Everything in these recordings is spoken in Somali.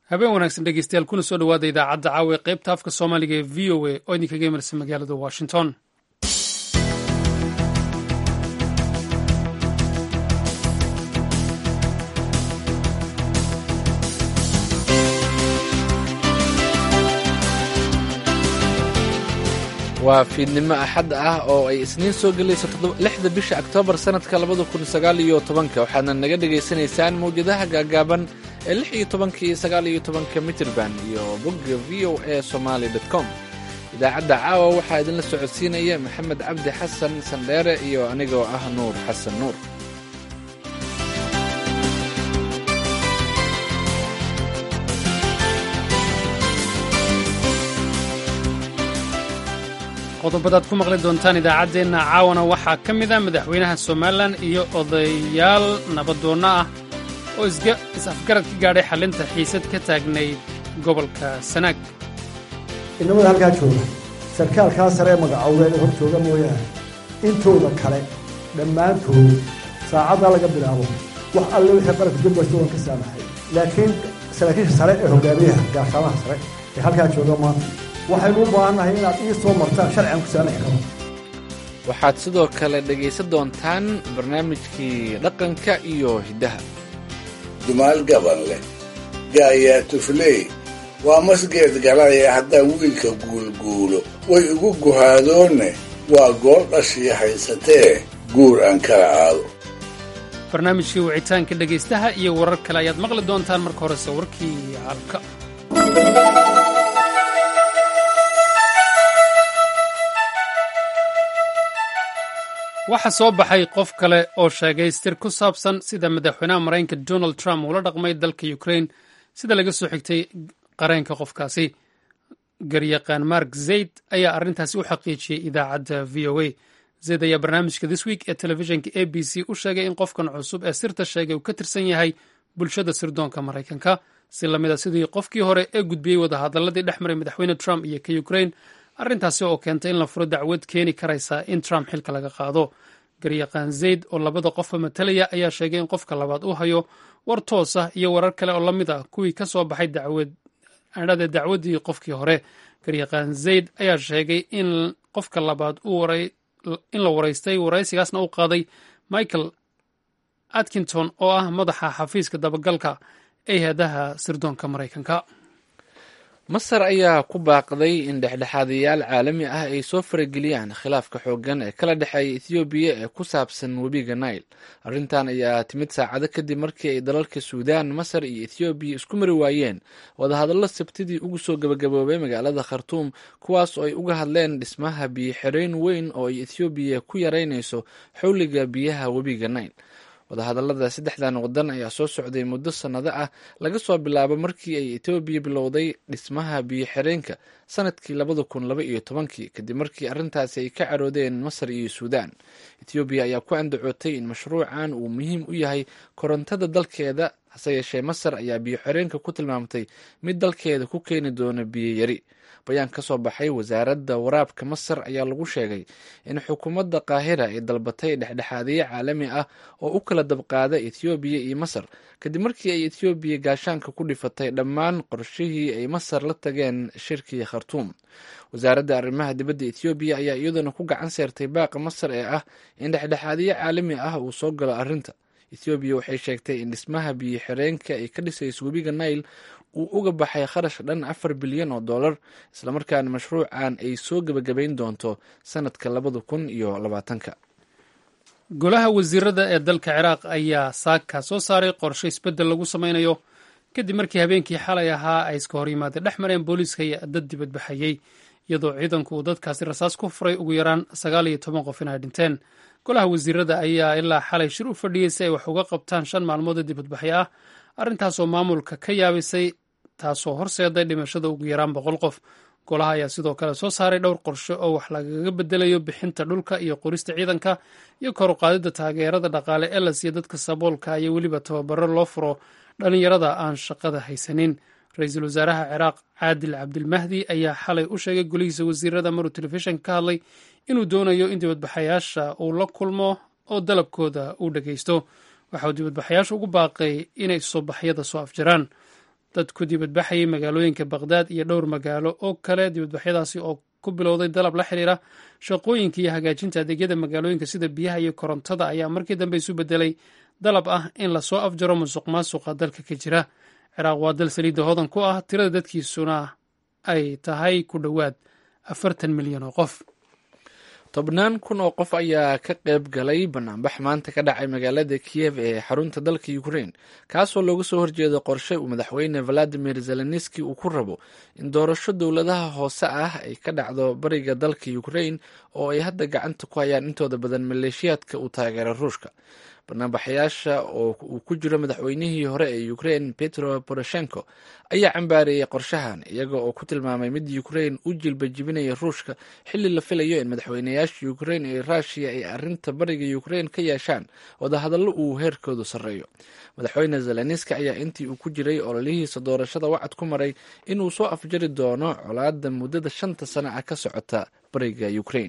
habeen wanaagsan dhegeystayaal kuna soo dhowaada idaacadda caawa ee qaybta afka soomaaliga ee v o a oo idinkaga imarsa magaalada washington waa fiidnimo axad ah oo ay isniin soo gelayso lixda bisha oktoobar sannadka labada kun sagaal iyo tobanka waxaadna naga dhegaysanaysaan mawjadaha gaagaaban ee lix iyo tobanka iyo sagaal iyo tobanka mitirban iyo bogga v o a somaali dot com idaacadda caawa waxaa idinla socodsiinaya maxamed cabdi xasan sandheere iyo anigoo ah nuur xasan nuur qodobadaad ku maqli doontaan idaacaddeenna caawana waxaa ka mid a madaxweynaha somalilan iyo odayaal nabadoonno ah oo is-afgarad ka gaadhay xallinta xiisad ka taagnayd gobolka sanaag inamada halkaa jooga sarkaalkaa sare ee magacowdeed ee hor jooga mooyaane intooda kale dhammaantood saacaddaa laga bilaabo wax alle wixii qaranka jubbaland waan ka saamaxay laakiin saraakiisha sare ee hogaamiyaha gaashaamaha sare ee halkaa jooga maanta waxaynu u baahannahay inaad ii soo martaan sharcigan ku saamaxi karo waxaad sidoo kale dhegaysan doontaan barnaamijkii dhaqanka iyo hiddaha dumaal gaban leh gaayaa tufley waa masgeed galaya haddaan wiilka guulguulo way igu guhaadoonne waa gool dhashii haysatee guur aan kala aado barnaamijkii wicitaanka dhegaystaha iyo warar kale ayaad maqli doontaan marka horese warkii caalamka waxaa soo baxay qof kale oo sheegay stir ku saabsan sida madaxweynaha maraykanka donald trump uula dhaqmay dalka ukraine sida laga soo xigtay qareenka qofkaasi garyaqaan mark zayd ayaa arrintaasi u xaqiijiyey idaacadda v o a zayd ayaa barnaamijka this week ee telefishinka a b c u sheegay in qofkan cusub ee sirta sheegay uu ka tirsan yahay bulshada sirdoonka maraykanka si lamid a sidii qofkii hore ee gudbiyey wadahadaladii dhex maray madaxweyne trump iyo ka ukraine arrintaasi oo keentay in la furo dacwad keeni karaysa in trump xilka laga qaado garyaqaan zayd oo labada qofba matalaya ayaa sheegay in qofka labaad uu hayo war toos ah iyo warar kale oo la mid ah kuwii ka soo baxay adhade dacwaddii qofkii hore garyaqaan zayd ayaa sheegay in qofka labaad in la waraystay waraysigaasna u qaaday michael atkinton oo ah madaxa xafiiska dabagalka ee hay-adaha sirdoonka maraykanka masar ayaa ku baaqday in dhexdhexaadayaal caalami ah ay soo farageliyaan khilaafka xooggan ee kala dhexeeya ethoobiya ee ku saabsan webiga nail arrintan ayaa timid saacado kadib markii ay dalalka suudaan masar iyo ethoobiya isku mari waayeen wadahadallo sabtidii ugu soo gabagaboobay magaalada khartuum kuwaas oo ay uga hadleen dhismaha biyo-xirayn weyn oo ay ethoobiya ku yaraynayso xowliga biyaha webiga nail wadahadallada saddexdan wadan ayaa soo socday muddo sannado ah laga soo bilaabo markii ay etoobiya bilowday dhismaha biyo-xireenka sanadkii labada kun laba iyo tobankii kadib markii arrintaasi ay ka caroodeen masar iyo suudaan etoobiya ayaa ku andacootay in mashruucan uu muhiim u yahay korontada dalkeeda hase yeeshee masar ayaa biyo-xireenka ku tilmaamtay mid dalkeeda ku keeni doona biyo yari bayaan ka soo baxay wasaaradda waraabka masar ayaa lagu sheegay in xukuumadda qaahira ay dalbatay dhexdhexaadiye caalami ah oo u kala dabqaada ethoobiya iyo masar kadib markii ay ethoobiya gaashaanka ku dhifatay dhammaan qorshihii ay masar la tageen shirkii khartuum wasaaradda arrimaha dibadda ethoobiya ayaa iyaduna ku gacan seertay baaqa masar ee ah in dhexdhexaadiye caalami ah uu soo galo arrinta ethoobiya waxay sheegtay in dhismaha biyo xireenka ay ka dhisayso webiga nail uu uga baxay kharash dhan afar bilyan oo dollar islamarkaana mashruucan ay soo gebagabayn doonto sanadka labada kun iyo labaatanka golaha wasiirada ee dalka ciraaq ayaa saaka soo saaray qorshe isbeddel lagu sameynayo kadib markii habeenkii xalay ahaa ay iska hor yimaadeen dhex mareen booliiska iyo dad dibadbaxayey iyadoo ciidanku uu dadkaasi rasaas ku furay ugu yaraan sagaal iyo toban qof in ay dhinteen golaha wasiirada ayaa ilaa xalay shir u fadhiyey si ay wax uga qabtaan shan maalmood oo dibadbaxyo ah arrintaasoo maamulka ka yaabisay taasoo horseeday dhimashada ugu yaraan boqol qof golaha ayaa sidoo kale soo saaray dhowr qorshe oo wax lagaga bedelayo bixinta dhulka iyo qorista ciidanka iyo kor u qaadidda taageerada dhaqaale ee la siiya dadka saboolka iyo weliba tababaro loo furo dhallinyarada aan shaqada haysanin ra-iisul wasaaraha ciraaq caadil cabdilmahdi ayaa xalay u sheegay golihiisa wasiirada maruu telefishinka ka hadlay inuu doonayo in dibadbaxayaasha uu la kulmo oo dalabkooda uu dhageysto waxa uu dibadbaxayaasha ugu baaqay inay soobaxyada soo afjaraan dad ku dibadbaxayay magaalooyinka baqhdaad iyo dhowr magaalo oo kale dibadbaxyadaasi oo ku bilowday dalab la xiriira shaqooyinka iyo hagaajinta adeegyada magaalooyinka sida biyaha iyo korontada ayaa markii dambe isu bedelay dalab ah in lasoo afjaro musuq maasuqa dalka ka jira ciraaq waa dal saliidda hodan ku ah tirada dadkiisuna ay tahay ku dhowaad afartan milyan oo qof tobnaan kun oo qof ayaa ka qayb galay banaanbax maanta ka dhacay magaalada kiyev ee xarunta dalka ukrain kaasoo looga soo horjeedo qorshe uu madaxweyne valadimir zelenski uu ku rabo in doorasho dowladaha hoose ah ay ka dhacdo bariga dalka ukrain oo ay hadda gacanta ku hayaan intooda badan maleeshiyaadka uu taageera ruushka banaanbaxayaasha oo uu ku jiro madaxweynihii hore ee ukrain petro poroshenko ayaa cambaareeyey qorshahan iyaga oo ku tilmaamay mid ukrain u jilba jibinaya ruushka xilli la filayo in madaxweynayaasha ukrain iyo ruushiya ay arinta bariga ukrain ka yeeshaan wadahadallo uu heerkoodu sarreeyo madaxweyne zelenski ayaa intii uu ku jiray ololihiisa doorashada wacad ku maray inuu soo afjari doono colaada muddada shanta sano ah ka socota bariga ukrain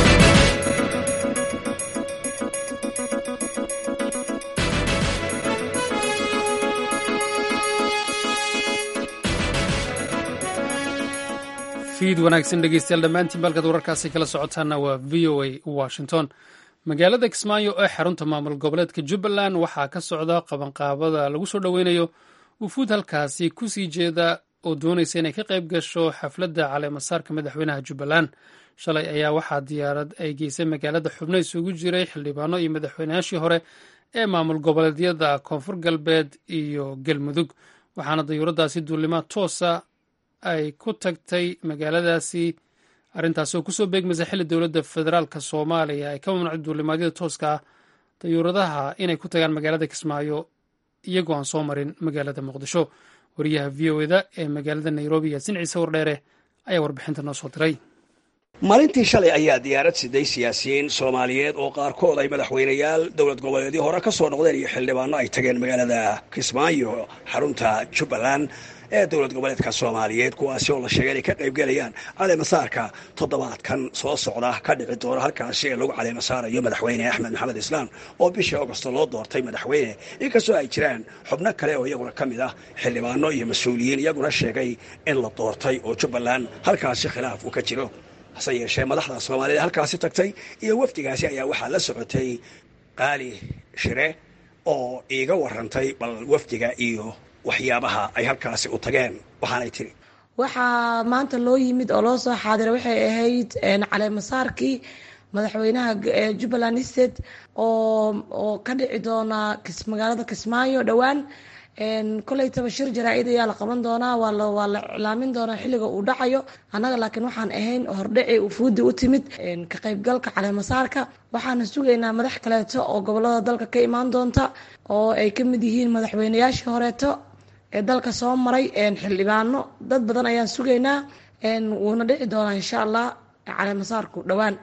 fiid wanaagsan dhegeystayaal dhammaantiin balkaad wararkaasi kala socotaana waa v o a washington magaalada kismaayo ee xarunta maamul goboleedka jubbaland waxaa ka socda qabanqaabada lagu soo dhoweynayo wufuud halkaasi kusii jeeda oo doonaysa inay ka qayb gasho xafladda caleemasaarka madaxweynaha jubbaland shalay ayaa waxaa diyaarad ay geysay magaalada xubno isugu jiray xildhibaano iyo madaxweynayaashii hore ee maamul goboleedyada koonfur galbeed iyo galmudug waxaana dayuuradaasi duulimaad toosa ay ku tagtay magaaladaasi arrintaasi oo kusoo beegmaysa xilli dowladda federaalk soomaaliya ay ka mamnuucday duulimaadyada tooska ah dayuuradaha inay ku tagaan magaalada kismaayo iyagoo aan soo marin magaalada muqdisho wariyaha v o eda ee magaalada nairobi yaasin ciise wardheere ayaa warbixinta noo soo diray maalintii shalay ayaa diyaarad siday siyaasiyiin soomaaliyeed oo qaarkood ay madaxweynayaal dowlad goboleedyo hore ka soo noqdeen iyo xildhibaano ay tageen magaalada kismaayo xarunta jubbaland ee dowlad goboleedka soomaaliyeed kuwaasi oo la sheegay inay ka qaybgelayaan caleemasaarka toddobaadkan soo socda ka dhici doona halkaasi ee lagu caleemasaarayo madaxweyne axmed maxamed islaam oo bishii augosto loo doortay madaxweyne inkastoo ay jiraan xubno kale oo iyaguna ka mid ah xildhibaano iyo mas-uuliyiin iyaguna sheegay in la doortay oo jubbaland halkaasi khilaaf uu ka jiro hase yeeshee madaxda soomaaliyeed halkaasi tagtay iyo wafdigaasi ayaa waxaa la socotay qaali shire oo iiga warantay bal wafdiga iyo waxyaabaha ay halkaasi u tageen waxaanay tiri waxaa maanta loo yimid oo loo soo xaadira waxay ahayd caleemasaarkii madaxweynaha jubbaland state oo oo ka dhici doona magaalada kismaayo dhowaan koleytaba shir jaraa-id ayaa la qaban doonaa waa la waa la iclaamin doonaa xilliga uu dhacayo annaga laakiin waxaan ahayn hordhaci ufuudi u timid ka qaybgalka caleemasaarka waxaana sugaynaa madax kaleeto oo gobolada dalka ka imaan doonta oo ay ka mid yihiin madaxweynayaashii horeeto ee dalka soo maray xildhibaano dad badan ayaan sugaynaa wuuna dhici doonaa insha allah caleemasaarku dhowaan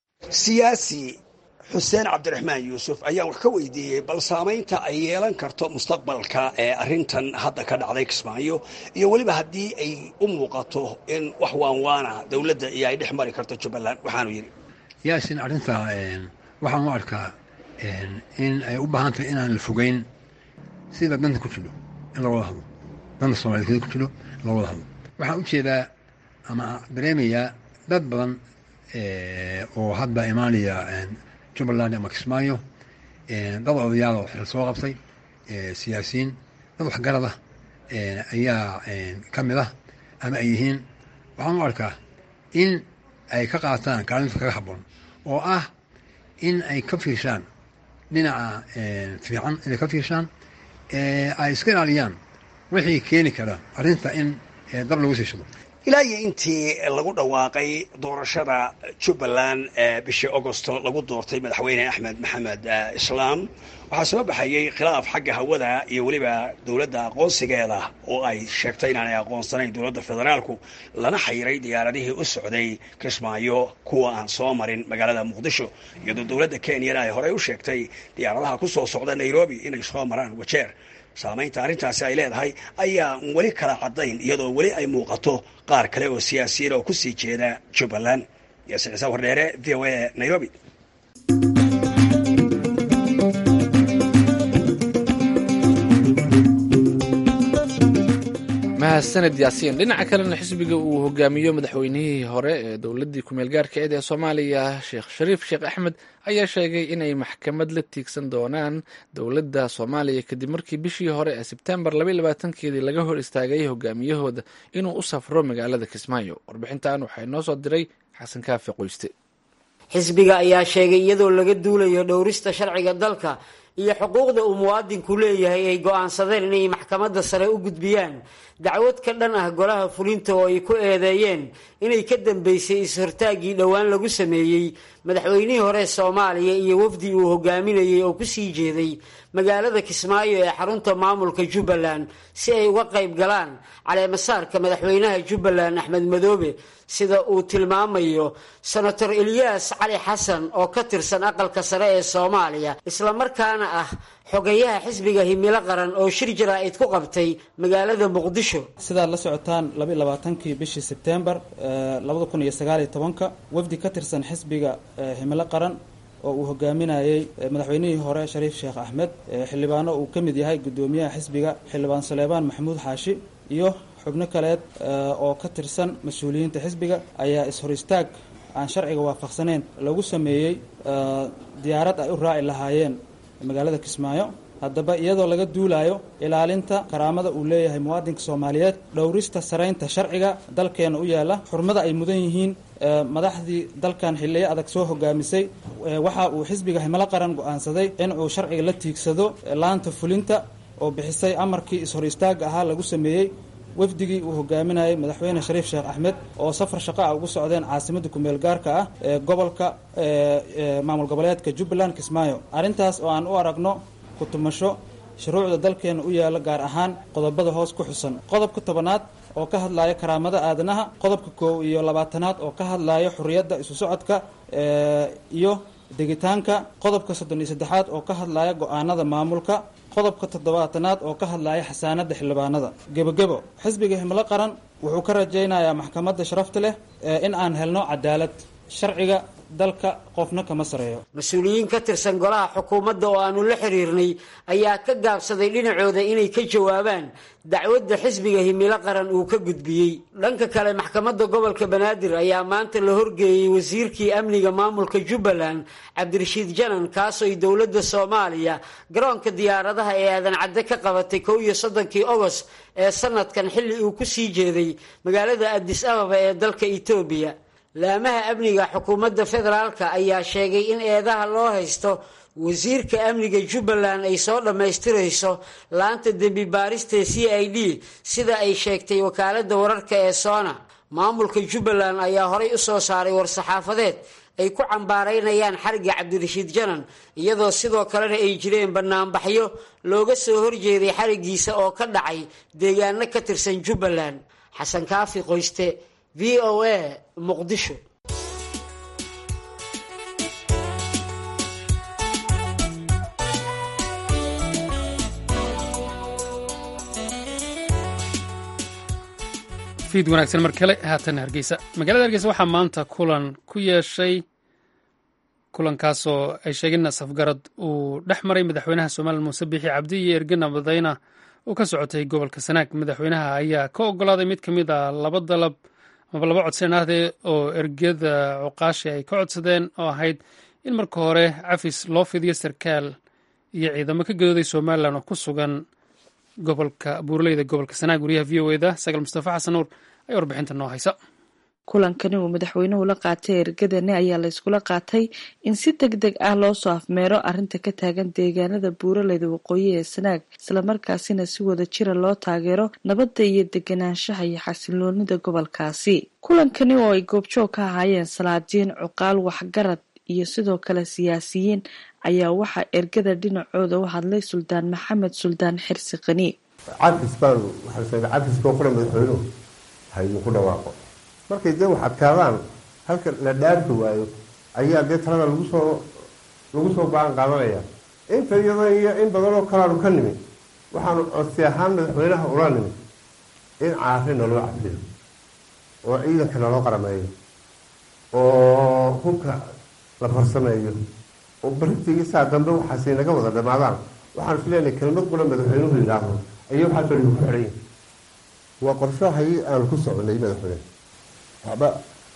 siyaasi xuseen cabdiraxmaan yuusuf ayaan wax ka weydiiyey bal saamaynta ay yeelan karto mustaqbalka ee arrintan hadda ka dhacday kismaayo iyo weliba haddii ay u muuqato in wax waanwaana dowladda iyo ay dhex mari karto jubbaland waxaanu yidhi yaasin arrintaa waxaan u arkaa in ay u baahan tahay inaan la fogeyn sida danta ku jiro in la wada hadlo danta soomaaliyed ku jiro in la wada hadlo waxaan u jeedaa ama dareemayaa dad badan oo hadda imaanaya jubbaland ama kismaayo dad odayaal oo xil soo qabtay siyaasiyiin dad waxgarad ah ayaa ka mid ah ama ay yihiin waxaan u arkaa in ay ka qaataan kaalinta kaga habboon oo ah in ay ka fiirshaan dhinaca fiican inay ka fiirshaan ay iska ilaaliyaan wixii keeni kara arrinta in dab lagu siishado ilaa iyo intii lagu dhawaaqay doorashada jubbaland ee bishii augosto lagu doortay madaxweyne axmed maxamed islaam waxaa soo baxayey khilaaf xagga hawada iyo weliba dowladda aqoonsigeeda oo ay sheegtay inaanay aqoonsanayn dowladda federaalku lana xayiray diyaaradihii u socday kismaayo kuwa aan soo marin magaalada muqdisho iyadoo dowladda kenyana ay horey u sheegtay diyaaradaha ku soo socda nairobi inay soo maraan wajeer saamaynta arrintaasi ay leedahay ayaa weli kala caddayn iyadoo weli ay muuqato qaar kale oo siyaasiyiin oo kusii jeeda jubbaland yaasiin ciise wardheere v o a nairobi mahadsaned yaasiin dhinaca kalena xisbiga uu hogaamiyo madaxweynihii hore ee dowladii kumeel gaarkeed ee soomaaliya sheekh shariif sheekh axmed ayaa sheegay inay maxkamad la tiigsan doonaan dowladda soomaaliya kadib markii bishii hore ee sebtembar keedii laga hor istaagay hogaamiyahooda inuu u safro magaalada kismaayo warbixintan waxaa inoo soo diray xasan kaafi qoyste xisbiga ayaa sheegay iyadoo laga duulayo dhowrista sharciga dalka iyo xuquuqda uu muwaadinku leeyahay ay go-aansadeen inay maxkamadda sare u gudbiyaan dacwad ka dhan ah golaha fulinta oo ay ku eedeeyeen inay ka dambeysay is-hortaaggii dhowaan lagu sameeyey madaxweynihii hore soomaaliya iyo wafdi uu hogaaminayay oo kusii jeeday magaalada kismaayo ee xarunta maamulka jubbaland si ay uga qayb galaan caleemasaarka madaxweynaha jubbaland axmed madoobe sida uu tilmaamayo senator eliyas cali xasan oo ka tirsan aqalka sare ee soomaaliya islamarkaana ah xogayaha xisbiga himilo qaran oo shir jaraa'id ku qabtay magaalada muqdisho sidaad la socotaan labaiylabaatankii bishii sebtembar labada kun iyo sagaaliyo tobanka wafdi ka tirsan xisbiga himilo qaran oo uu hogaaminayey madaxweynihii hore shariif sheekh axmed xildhibaano uu ka mid yahay guddoomiyaha xisbiga xildhibaan saleebaan maxamuud xaashi iyo xubno kaleed oo ka tirsan mas-uuliyiinta xisbiga ayaa is-hor istaag aan sharciga waafaqsaneyn lagu sameeyey diyaarad ay u raaci lahaayeen magaalada kismaayo haddaba iyadoo laga duulayo ilaalinta karaamada uu leeyahay muwaadinka soomaaliyeed dhowrista saraynta sharciga dalkeena u yaala xurmada ay mudan yihiin madaxdii dalkan xiliyo adag soo hogaamisay waxa uu xisbiga himilo qaran go-aansaday in uu sharciga la tiigsado laanta fulinta oo bixisay amarkii is-hor istaaga ahaa lagu sameeyey wafdigii uu hogaaminayay madaxweyne shariif sheekh axmed oo safar shaqa ah ugu socdeen caasimadda kumeel gaarka ah ee gobolka maamul goboleedka jubbaland kismaayo arrintaas oo aan u aragno kutumasho shuruucda dalkeena u yaala gaar ahaan qodobada hoos ku xusan qodobka tobanaad oo ka hadlaya karaamada aadanaha qodobka koow iyo labaatanaad oo ka hadlaya xuriyadda isu socodka iyo degitaanka qodobka soddon iyo saddexaad oo ka hadlaya go-aanada maamulka qodobka toddobaatanaad oo ka hadlaya xasaanada xildhibaanada gebogebo xisbiga himlo qaran wuxuu ka rajaynayaa maxkamadda sharafta leh in aan helno cadaalad sharciga dalka qofna kama sareeyo mas-uuliyiin ka tirsan golaha xukuumadda oo aanu la xiriirnay ayaa ka gaabsaday dhinacooda inay ka jawaabaan dacwadda xisbiga himilo qaran uu ka gudbiyey dhanka kale maxkamadda gobolka banaadir ayaa maanta la horgeeyey wasiirkii amniga maamulka jubbaland cabdirashiid janan kaasooy dowladda soomaaliya garoonka diyaaradaha ee aadan cadde ka qabatay kow iyo soddonkii ogost ee sanadkan xilli uu ku sii jeeday magaalada adis ababa ee dalka etoobiya laamaha amniga xukuumadda federaalka ayaa sheegay in eedaha loo haysto wasiirka amniga jubbaland ay soo dhammaystirayso laanta dembi baarista c i d sida ay sheegtay wakaaladda wararka ee soona maamulka jubbaland ayaa horay u soo saaray war-saxaafadeed ay ku cambaaraynayaan xariga cabdirashiid janan iyadoo sidoo kalena ay jireen banaanbaxyo looga soo horjeeday xarigiisa oo ka dhacay deegaano ka tirsan jubbaland xasan kaafi qoyste v o a muqdisho fiid wanaagsan mar kale haatan hargeysa magaalada hargeysa waxaa maanta kulan ku yeeshay kulankaasoo ay sheegeen safgarad uu dhex maray madaxweynaha somalilan muuse biixi cabdi iyo ergena badayna uu ka socotay gobolka sanaag madaxweynaha ayaa ka ogolaaday mid ka mid a laba dalab amaba laba codsan ahdee oo ergada cuqaashi ay ka codsadeen oo ahayd in marka hore cafis loo fidiyo sarkaal iyo ciidamo ka gadooday somalilan oo ku sugan gobolka buuraleyda gobolka sanaag wariyaha v o eda sagaal mustafa xasan nuur ayaa warbixinta noo haysa kulankani uu madaxweynuhu la qaatay ergadani ayaa la iskula qaatay in si deg deg ah loo soo afmeero arrinta ka taagan deegaanada buuraleyda waqooyi ee sanaag islamarkaasina si wada jira loo taageero nabadda iyo deganaanshaha iyo xasiloonida gobolkaasi kulankani oo ay goobjoog ka ahaayeen salaadiin cuqaal waxgarad iyo sidoo kale siyaasiyiin ayaa waxaa ergada dhinacooda u hadlay suldaan maxamed suldaan xirsi qani cafis baanu waxaa sheegay cafiskoo qura madaxweynuhu haydinku dhawaaqo markay dee wax adkaadaan halka la dhaarki waayo ayaa dee talada lagu soo lagu soo baan qaadanaya inta iyadoo iyo in badanoo kalaanu ka nimid waxaanu codsi ahaan madaxweynaha ula nimid in caari naloo cafiyo oo ciidanka naloo qarameeyo oo hubka la farsameeyo oo baritigii saa dambe waxaasi naga wada dhamaadaan waxaan is leenahay kelmad qula madaxweynuhu yidhaahdo ayay waxaasoo dhigu ku xidhan yihin waa qorshahii aanu ku soconay madaxweyne waxba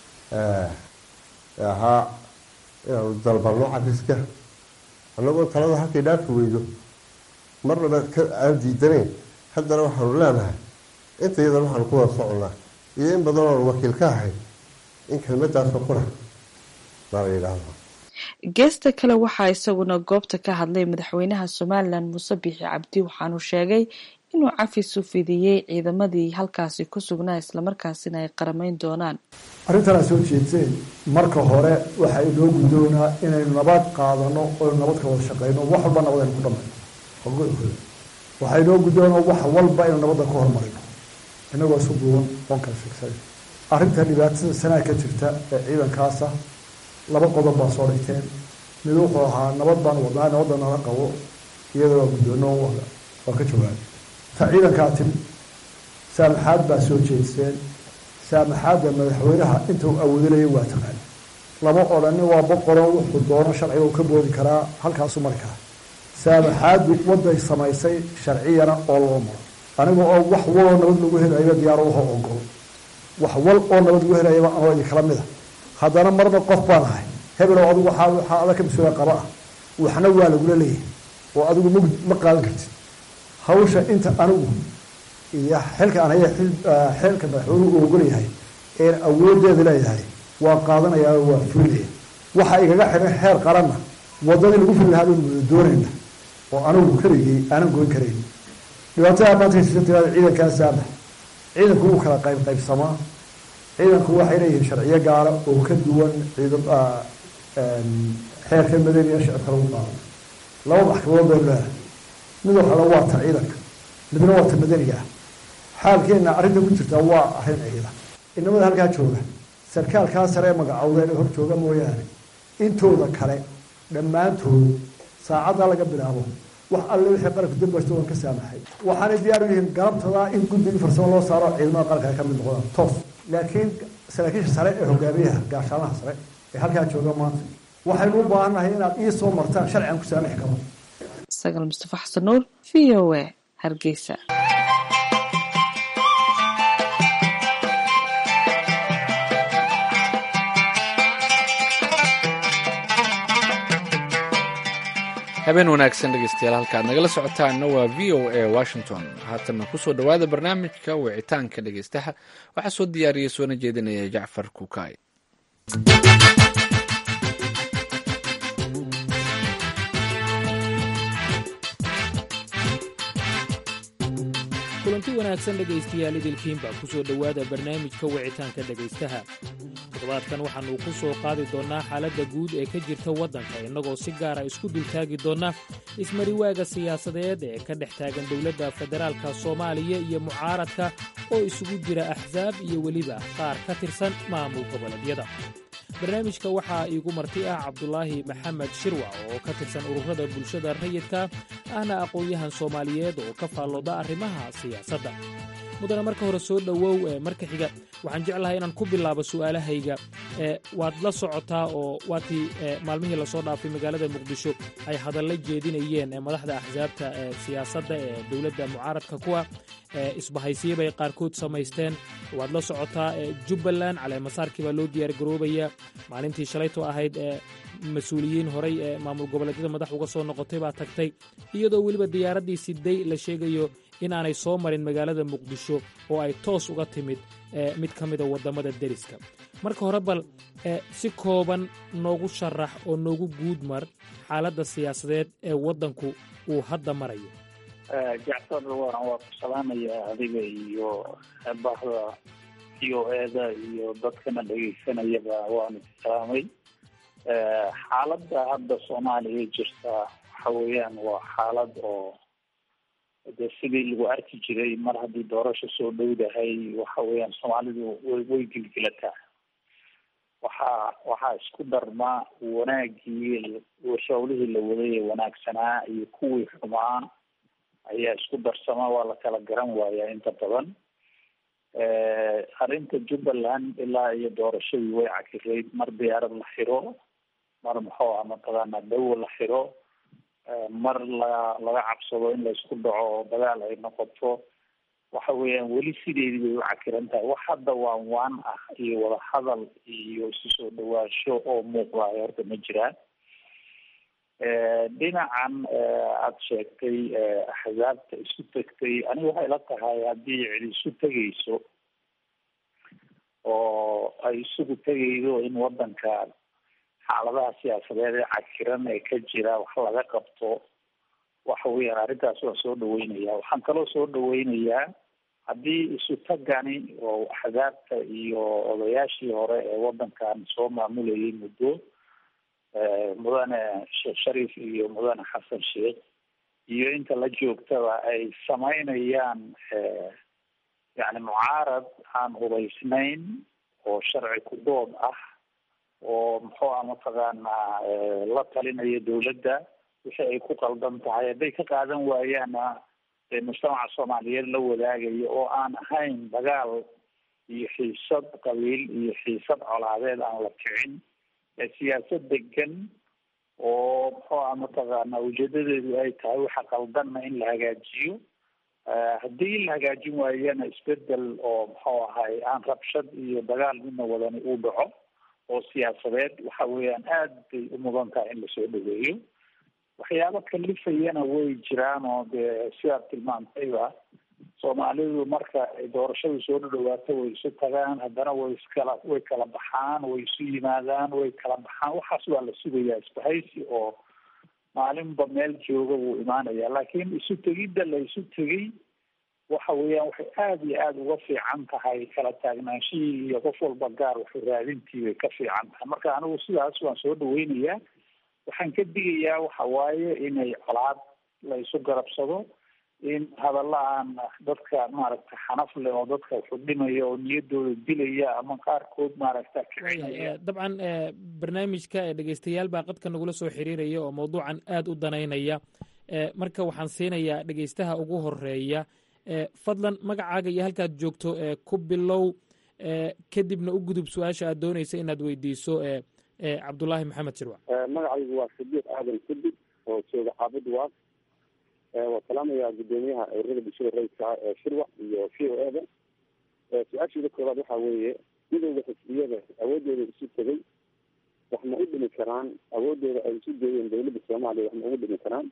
ahaa inaanu dalbalno cafiska annagoo talada halkay dhaafi weydo marnaba aan diidanayn haddana waxaanu leenahay inta yadan waxaanu ku wada soconnaa iyo in badan oonu wakiil ka ahay in kelmadaasoo qura baa la yidhaahdo geesta kale waxaa isaguna goobta ka hadlay madaxweynaha somalilan muuse biixi cabdi waxaanu sheegay inuu cafis u fidiyey ciidamadii halkaasi ku sugnaa islamarkaasina ay qaramayn doonaan arrintanaa soo jeedseen marka hore waxaa inoo guddoonaa inaynu nabad qaadano oynu nabad ka wada shaqeyno wax walba nabad aynu ku dhamayno waxaa inoo guddoonaa wax walba inaynu nabadda ka hormarino inagoo isu duuban oon kala sheegsanay arrinta dhibaatada sanaa ka jirta ee ciidankaasa laba qodob baa soo dhigteen mid wuxuu ahaa nabad baan wadnaa nabadda nala qabo iyada waa guddoono waa ka jawaabay ta ciidankaa timi saamaxaad baa soo jeedseen saamaxaadda madaxweynaha inta uu awoodinaya waa taqaan lama odhanin waa boqoro wuxuu doono sharciga uu ka boodi karaa halkaasu mari karaa saamaxaaddu waday samaysay sharciyana oo loo maro aniga oo wax waloo nabad lagu helayo diyaaro waho ogol wax wal oo nabad lagu helayaba anoo idinkala mid a haddana marna qof baan ahay hebelow adigu waxaa waxaa adag ka mas-uula qaba ah waxna waa lagula leeyahay oo adigu ma ma qaadan kartid hawsha inta anigu iyo xilka aan haya xilka madaxweynuhu uu ogol yahay een awoodeeda leeyahay waa qaadanayaa waa fulinaya waxa igaga xiran xeer qaranna wadadii lagu fuli lahaa baynu wada doonayna oo anigu karigay aanan goyn karayn dhibaatada maanta ka jirta tirada ciidankaa saamax ciidanku wuu kala qayb qaybsamaa ciidanku waxay leeyihiin sharciyo gaala oo ka duwan ciidan xeerka madaniya shicibka lagu qaado laba maxkamadood baynu leedahay mid waxala waa ta ciidanka midna waa ta madaniga ah xaalkeenna arrinta ku jirta waa arrin ciidan inamada halkaa jooga sarkaalkaa sare ee magacowda ee hor jooga mooyaane intooda kale dhammaantood saacaddaa laga bilaabo wax alle wixii qaranku dambaysta waan ka saamaxay waxaanay diyaar u yihiin galabtadaa in guddigii farsamo loo saaro ciidamada qaranka ay ka mid noqdaan toos laakiin saraakiisha sare ee hogaamiyaha gaashaanaha sare ee halkaa jooga maanta waxaynu u baahannahay inaad ii soo martaan sharcigan ku saamixi karo sagal mustafa xasan nuur v o a hargeysa habeen wanaagsan dhegeystayaal halkaad nagala socotaana waa v o a washington haatana kusoo dhowaada barnaamijka wicitaanka dhegeystaha waxaa soo diyaariyay soona jeedinaya jacfar kukaay kulanti wanaagsan dhegaystayaal idilkiinba ku soo dhowaada barnaamijka wicitaanka dhegaystaha toddobaadkan waxaannu ku soo qaadi doonnaa xaaladda guud ee ka jirta waddanka innagoo si gaara isku dultaagi doonna ismariwaaga siyaasadeed ee ka dhex taagan dowladda federaalka soomaaliya iyo mucaaradka oo isugu jira axsaab iyo weliba qaar ka tirsan maamul goboleedyada barnaamijka waxaa iigu marti ah cabdulaahi maxamed shirwac oo ka tirsan ururada bulshada rayidka ahna aqoon-yahan soomaaliyeed oo ka faallooda arrimaha siyaasadda mudana marka hore soo dhowow marka xiga waxaan jeclahay inaan ku bilaabo su'aalahayga waad la socotaa oo waatii maalmihii lasoo dhaafay magaalada muqdisho ay hadalla jeedinayeen madaxda axsaabta siyaasadda ee dowladda mucaaradka kuwa isbahaysiya bay qaarkood samaysteen waad la socotaa jubbaland caleemasaarkii baa loo diyaargaroobaya maalintii shalayto ahayd mas-uuliyiin horay ee maamul goboleedyada madax uga soo noqotay baa tagtay iyadoo weliba diyaaraddii siday la sheegayo inaanay soo marin magaalada muqdisho oo ay toos uga timid mid ka mida waddamada deriska marka hore bal si kooban noogu sharax oo noogu guud mar xaaladda siyaasadeed ee waddanku uu hadda marayo jacfar waan waa ku salaamayaa adiga iyo bahda c o eda iyo dadkana dhegeysanayaba waanu ku salaamay xaaladda hadda soomaaliya jirta waxa weeyaan waa xaalad oo de sidii lagu arki jiray mar haddii doorasho soo dhowdahay waxa weeyaan soomaalidu way way gilgilataa waxaa waxaa isku darma wanaagii shawlihii la waday ee wanaagsanaa iyo kuwii xumaa ayaa isku darsama waa la kala garan waayaa inta badan arrinta jubbaland ilaa iyo doorashadii way cakirayd mar diyaarad la xiro mar muxuu ah mataqaana dawo la xiro mar la laga cabsado in laysku dhaco oo dagaal ay noqoto waxa weeyaan weli sideedii bay u cakiran tahay wax hadda waan waan ah iyo wadahadal iyo isu soo dhawaansho oo muuqdaay horta ma jiraan dhinacan aada sheegtay axzaabta isu tegtay aniga waxay la tahay haddii cid isu tegayso oo ay isugu tegaydo in wadanka xaaladaha siyaasadeed ee cakiran ee ka jira wax laga qabto waxa weeyaan arrintaas waan soo dhaweynaya waxaan kaloo soo dhaweynayaa haddii isu tagani oo axzaabta iyo odayaashii hore ee wadankan soo maamulayay muddo mudane sheekh shariif iyo mudane xasan sheekh iyo inta la joogtaba ay samaynayaan yani mucaarad aan hubaysnayn oo sharci ku dood ah oo muxuu ah mataqaanaa la talinaya dawladda wixii ay ku qaldan tahay hadday ka qaadan waayaana mujtamaca soomaaliyeed la wadaagayo oo aan ahayn dagaal iyo xiisad qabiil iyo xiisad colaadeed aan la kicin siyaasad degan oo muxuu ah mataqaana ujeedadeedu ay tahay waxa qaldanna in la hagaajiyo haddii la hagaajin waayana isbedel oo muxuu ahay aan rabshad iyo dagaal midna wadani uu dhaco oo siyaasadeed waxa weeyaan aad bay u mudan tahay in lasoo dhaweeyo waxyaabo kalifayana way jiraan oo dee sidaad tilmaantayba soomaalidu marka doorashadu soo dhadhawaato way isu tagaan haddana way iskala way kala baxaan way isu yimaadaan way kala baxaan waxaas waa la sugayaa isbahaysi oo maalinba meel jooga wuu imaanaya laakiin isu tegidda la isu tegay waxa weeyaan waxay aada iyo aada uga fiican tahay kala taagnaanshihii iyo qof walba gaar waxu raadintii bay ka fiican tahay marka anigu sidaas waan soo dhaweynayaa waxaan ka digayaa waxa waaye inay colaad la isu garabsado in hadalla aan dadka maaragta xanaf leh oo dadka wuxu dhimaya oo niyadooda dilaya ama qaarkood maaragta kicinaya dabcan barnaamijka dhegeystayaal baa qadka nagula soo xiriiraya oo mawduucan aada u danaynaya marka waxaan siinayaa dhegeystaha ugu horeeya fadlan magacaaga iyo halkaad joogto ku bilow kadibna u gudub su-aasha aad dooneysa inaad weydiiso cabdulaahi maxamed shirwac magacaygu waa sadiiq aadan kudib oo jooga xaafid waaq waa salaamayaa guddoomiyaha ururada bulshada rayidka ee shirwac iyo v o eda su-aashiida koobaad waxaa weeye midowda xisbiyada awoodooda isu tegay wax ma u dhimi karaan awoodooda ay isu geeyeen dawladda soomaaliya wax ma ugu dhimi karaan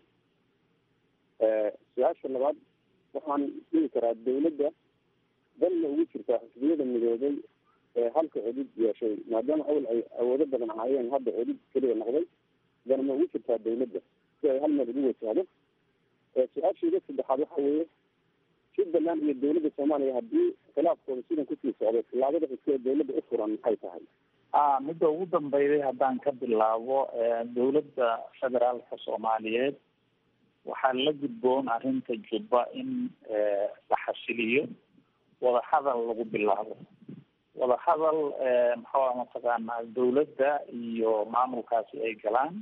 su-aasha labaad waxaan dhihi karaa dawladda danna ugu jirtaa xisbiyada midoobay ee halka cudud yeeshay maadaama awal ay awoodo badan ahaayeen hadda cudud keliya noqday dan ma ugu jirtaa dawladda si ay hal meel ugu wajahdo su-aashiida saddexaad waxa weeye jubbaland iyo dawladda soomaaliya haddii khilaafkooda sidan kusii socday tilaabada xigta ee dawladda u furan maxay tahay a midda ugu dambeyday haddaan ka bilaabo dawladda federaalka soomaaliyeed waxaa la gudboon arrinta jubba in la xasiliyo wadahadal lagu bilaabo wadahadal maxaa mataqaanaa dawladda iyo maamulkaasi ay galaan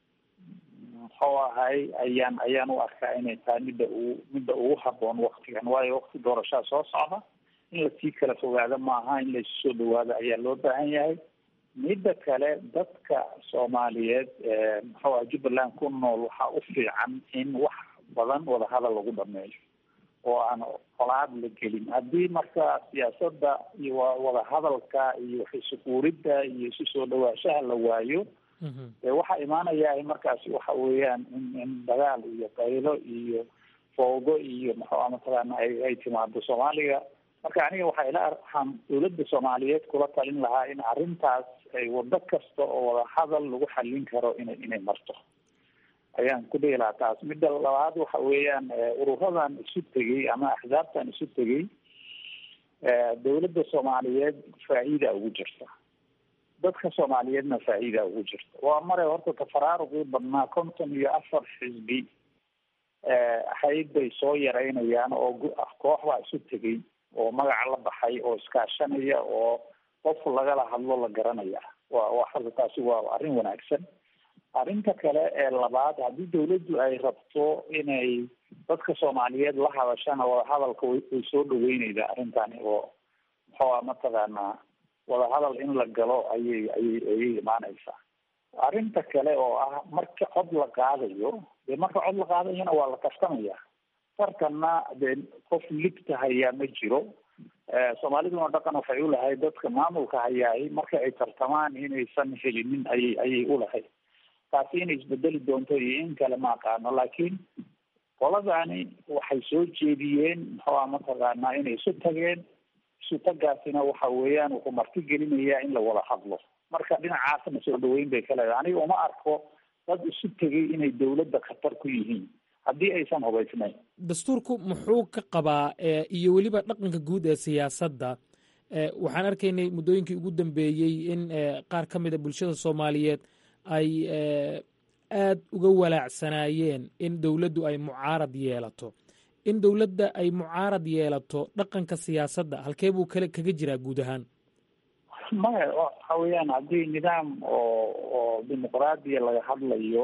muxuu ahay ayaan ayaan u arkaa inay tahay midda ugu midda ugu haboon waktigan waayo wakti doorashaa soo socda in lasii kala fogaado maaha in laisu soo dhawaado ayaa loo baahan yahay midda kale dadka soomaaliyeed muxuu aha jubbaland ku nool waxaa u fiican in wax badan wadahadal lagu dhameeyo oo aan colaad la gelin haddii marka siyaasadda iyo wadahadalka iyo xisukuuridda iyo isu soo dhawaashaha la waayo dee waxaa imaanaya markaasi waxa weeyaan in in dagaal iyo qaylo iyo foogo iyo maxua mataqaana ay ay timaado soomaaliga marka aniga waxaa ila waxaan dawladda soomaaliyeed kula talin lahaa in arrintaas ay wado kasta oo wadahadal lagu xallin karo inay inay marto ayaan ku dhihi lahaa taas midda labaad waxa weeyaan ururadan isu tegey ama axsaabtan isu tegey dawladda soomaaliyeed faa'iida ugu jirta dadka soomaaliyeedna faa'iida ugu jirta waa mare horta tafaraaruqii badnaa konton iyo afar xisbi ahayd bay soo yaraynayaan oo koox baa isu tegey oo magaca la baxay oo iskaashanaya oo qof lagala hadlo la garanaya wa wa hadda taasi waa arrin wanaagsan arrinta kale ee labaad haddii dawladdu ay rabto inay dadka soomaaliyeed la hadashana wadahadalka way way soo dhaweyneydaa arrintani oo muxuua mataqaanaa wadahadal in la galo ayay ayay ayay imaaneysaa arrinta kale oo ah marka cod la qaadayo dee marka cod la qaadayana waa la kaftamaya tartanna dee qof ligta hayaa ma jiro soomaaliduna dhaqan waxay ulahayd dadka maamulka hayaay marka ay tartamaan inaysan helinin ayay ayay ulahayd taasi inay isbedeli doonto iyo in kale ma aqaano laakiin qoladani waxay soo jeediyeen maxaa mataqaanaa inay isu tageen isu tagaasina waxa weeyaan wuxuu marti gelinayaa in la wada hadlo marka dhinacaasna soo dhaweyn bay ka leedahay aniga uma arko dad isu tegay inay dawladda khatar ku yihiin haddii aysan hubaysnayn dastuurku muxuu ka qabaa iyo weliba dhaqanka guud ee siyaasadda waxaan arkaynay muddooyinkii ugu dambeeyey in qaar ka mid a bulshada soomaaliyeed ay aad uga walaacsanaayeen in dowladdu ay mucaarad yeelato in dowladda ay mucaarad yeelato dhaqanka siyaasadda halkee buu kale kaga jiraa guud ahaan maya waxa weeyaan haddii nidaam oo oo dimuqraadiya laga hadlayo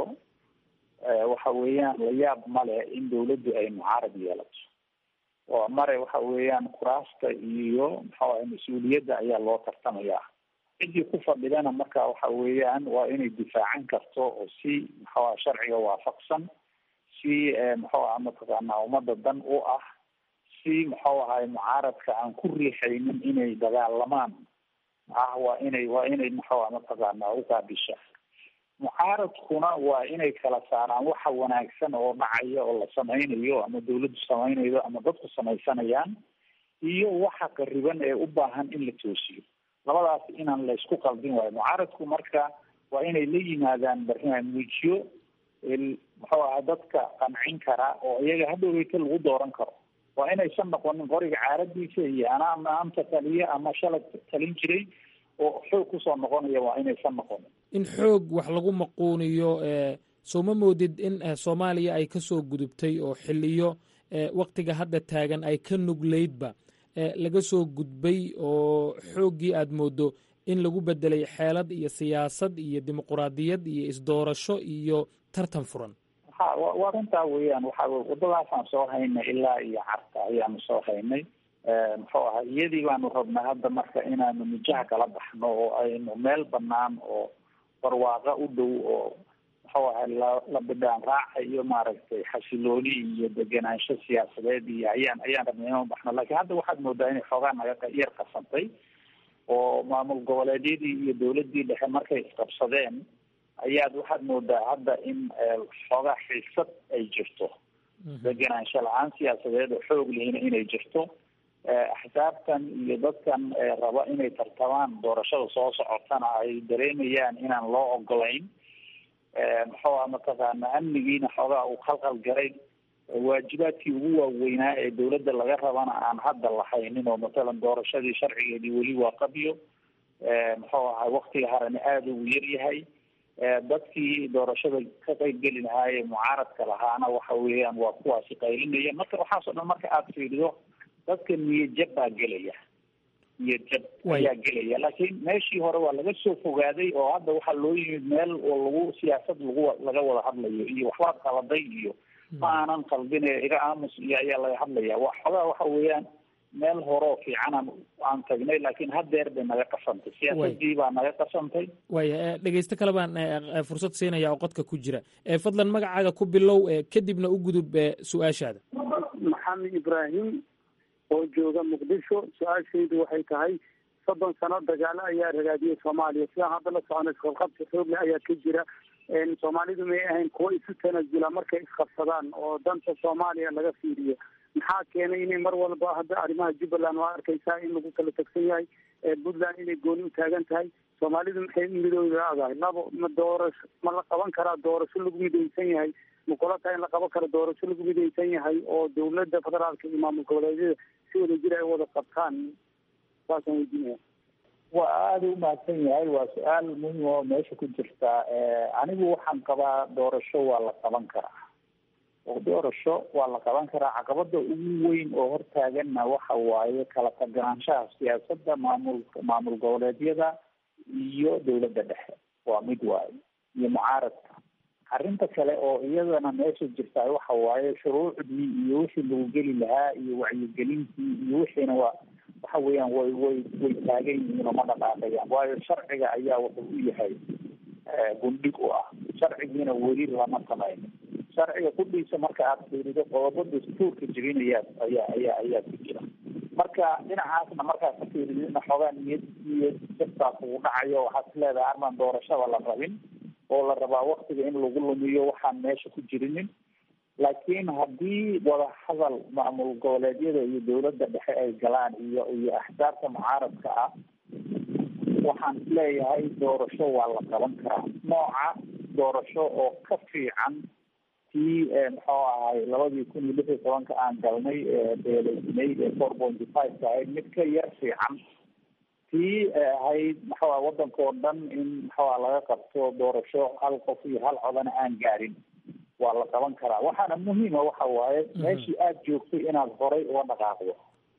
waxa weeyaan la yaab male in dawladdu ay mucaarad yeelato oo mare waxa weeyaan kuraasta iyo maxaa mas-uuliyadda ayaa loo tartamayaa ciddii ku fadhidana marka waxa weeyaan waa inay difaacan karto oo si maxaa sharciga waafaqsan si muxuu aha mataqaanaa ummadda dan u ah si muxuu ahay mucaaradka aan ku riixaynin inay dagaalamaan ah waa inay waa inay muxuu aha mataqaanaa uqaabisha mucaaradkuna waa inay kala saaraan waxa wanaagsan oo dhacaya oo la samaynayo ama dawladdu samaynayo ama dadku samaysanayaan iyo waxa qariban ee u baahan in la toosiyo labadaas inaan la isku qaldin waayo mucaaradku marka waa inay la yimaadaan barnaamijyo muxuu aha dadka qancin kara oo iyaga hadhoweyta lagu dooran karo waa inaysan noqonin qoriga caaradiisa iyo anaa maanta taliye ama shalay talin jiray oo xoog kusoo noqonaya waa inaysan noqonin in xoog wax lagu maquuniyo soo ma moodid in soomaaliya ay ka soo gudubtay oo xiliyo waktiga hadda taagan ay ka nugleydba laga soo gudbay oo xooggii aad moodo in lagu bedelay xeelad iyo siyaasad iyo dimuquraadiyad iyo isdoorasho iyo tartan furan ha waa runtaa weeyaan waxa wadadaasaan soo haynay ilaa iyo carta ayaanu soo haynay muxuu ahaa iyadii baanu rabnaa hadda marka inaanu mijaha kala baxno oo aynu meel banaan oo barwaaqa u dhow oo muxuu ahay la la bidhaan raaca iyo maaragtay xasilooni iyo degenaansho siyaasadeed iyo ayaan ayaan rabnay inaan baxno laakiin hadda waxaad moodaa inay xoogaa naga yar qasantay oo maamul goboleedyadii iyo dawladdii dhexe markay isqabsadeen ayaad waxaad moodaa hadda in xoogaa xiisad ay jirto degenaansho la-aan siyaasadeed oo xoog lehina inay jirto axsaabtan iyo dadkan raba inay tartamaan doorashada soo socotana ay dareemayaan inaan loo ogolayn muxuu aha mataqaana amnigiina xoogaa uu khalqal garay waajibaadkii ugu waaweynaa ee dawladda laga rabana aan hadda lahaynin oo matalan doorashadii sharcigeedii weli waa qabyo muxuu ahay waktiga harana aada ugu yar yahay dadkii doorashada ka qeybgeli lahaayee mucaaradka lahaana waxa weeyaan waa kuwaasi qaylinaya marka waxaasoo dhan marka aada fiirido dadka niyad jab baa gelaya niyad jab ayaa gelaya laakiin meeshii hore waa laga soo fogaaday oo hadda waxaa loo yimid meel oo lagu siyaasad lagu laga wada hadlayo iyo waxbaad qaladay iyo ma aanan qaldine iga aamus iyo ayaa laga hadlaya wa xogaa waxa weeyaan meel horeo fiicanaan aan tagnay laakiin haddeer bay naga qasantay siyaasadii baa naga qasantay waaya dhegeysto kale baan fursad siinaya oo qodka ku jira fadlan magacaaga ku bilow kadibna u gudub su-aashaada maxamed ibraahim oo jooga muqdisho su-aashaydu waxay tahay soddon sano dagaalo ayaa ragaadiyay soomaaliya sidaan hadda la socona isqabqabsi xoogle ayaa ka jira soomaalidu may ahayn kuwo isu tanasula markay isqabsadaan oo danta soomaaliya laga fiiriyo maxaa keenay inay mar walba hadda arrimaha jubbaland waa arkaysaa in lagu kala tagsan yahay puntland inay gooni u taagan tahay soomaalidu maxay midooda la-dahay labo ma doorasho ma la qaban karaa doorasho lagu midaysan yahay ma kula tahay in la qaban karo doorasho lagu midaysan yahay oo dawladda federaalka iyo maamul goboleedyada si wada jir ay wada qabtaan saasaan weydiinaya waa aada u mahadsan yahay waa su-aal muhim oo meesha ku jirta anigu waxaan qabaa doorasho waa la qaban karaa oo doorasho waa la qaban karaa caqabada ugu weyn oo hortaaganna waxa waaye kala taganaanshaha siyaasadda maamul maamul goboleedyada iyo dawladda dhexe waa mid waaye iyo mucaaradka arrinta kale oo iyadana meesha jirtaa waxa waaye shuruucdii iyo wixii lagu geli lahaa iyo wacyigelintii iyo wixiina waa waxa weeyaan way way way taagan yihiin oo ma dhaqaaqayaan waayo sharciga ayaa wuxuu u yahay gundhig u ah sharcigiina weli lama samaynin sharciga kudhiisa marka aad fiirido qodobo dastuurka jebinaya ayaa ayaa ayaa ku jira marka dhinacaasna markaad ka fiiridina xoogaa niyad niyad jabtaa kugu dhacayo waxaad is leedahay armaan doorashada la rabin oo la rabaa waktiga in lagu lumiyo waxaan meesha ku jirinin laakiin haddii wadahadal maamul goboleedyada iyo dowladda dhexe ay galaan iyo iyo axsaabta mucaaradka ah waxaan isleeyahay doorasho waa la qaban karaa nooca doorasho oo ka fiican tii muxuu ahay labadii kun iyo lix iyo tobanka aan galnay beeleysnay ee four pointy five ka ahayd mid ka yar fiican tii ahayd maxaa wadanka oo dhan in maxaa laga qabto doorasho hal qof iyo hal codana aan gaarin waa la qaban karaa waxaana muhiima waxa waaye meeshii aada joogtay inaad horay uga dhaqaaqdo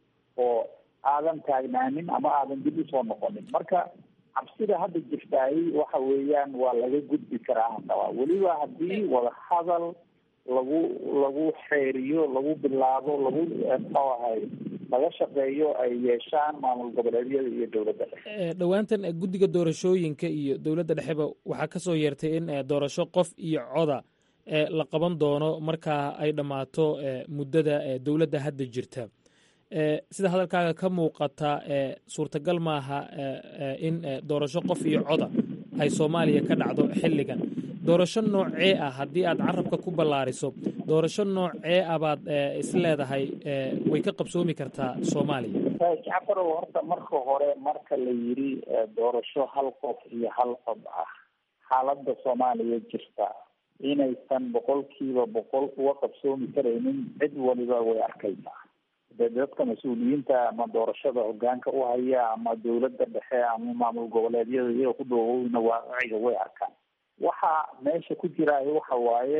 oo aadan taagnaanin ama aadan dib usoo noqonin marka cabsida hadda jirtaay waxa weeyaan waa laga gudbi karaa hadaba weliba haddii wadahadal lagu lagu xeeriyo lagu bilaabo lagu muxuu ahay laga shaqeeyo ay yeeshaan maamul goboleedyada iyo dowladda dhexe dhowaantan guddiga doorashooyinka iyo dowladda dhexeba waxaa ka soo yeertay in doorasho qof iyo coda la qaban doono markaa ay dhammaato muddada dowladda hadda jirta sida hadalkaaga ka muuqata suurtagal maaha in doorasho qof iyo coda ay soomaaliya ka dhacdo xilligan doorasho noocee ah haddii aad carabka ku ballaariso doorasho noocee ah baad is leedahay way ka qabsoomi kartaa soomaaliya jacafarow horta marka hore marka la yidhi doorasho hal qof iyo hal cod ah xaaladda soomaaliya jirta inaysan boqolkiiba boqol uga qabsoomi karaynin cid waliba way arkaysaa de dadka mas-uuliyiinta ama doorashada hogaanka u haya ama dowladda dhexe ama maamul goboleedyada iyaga ku dhoowowna waaciga way arkaan waxa meesha ku jiraayo waxa waaye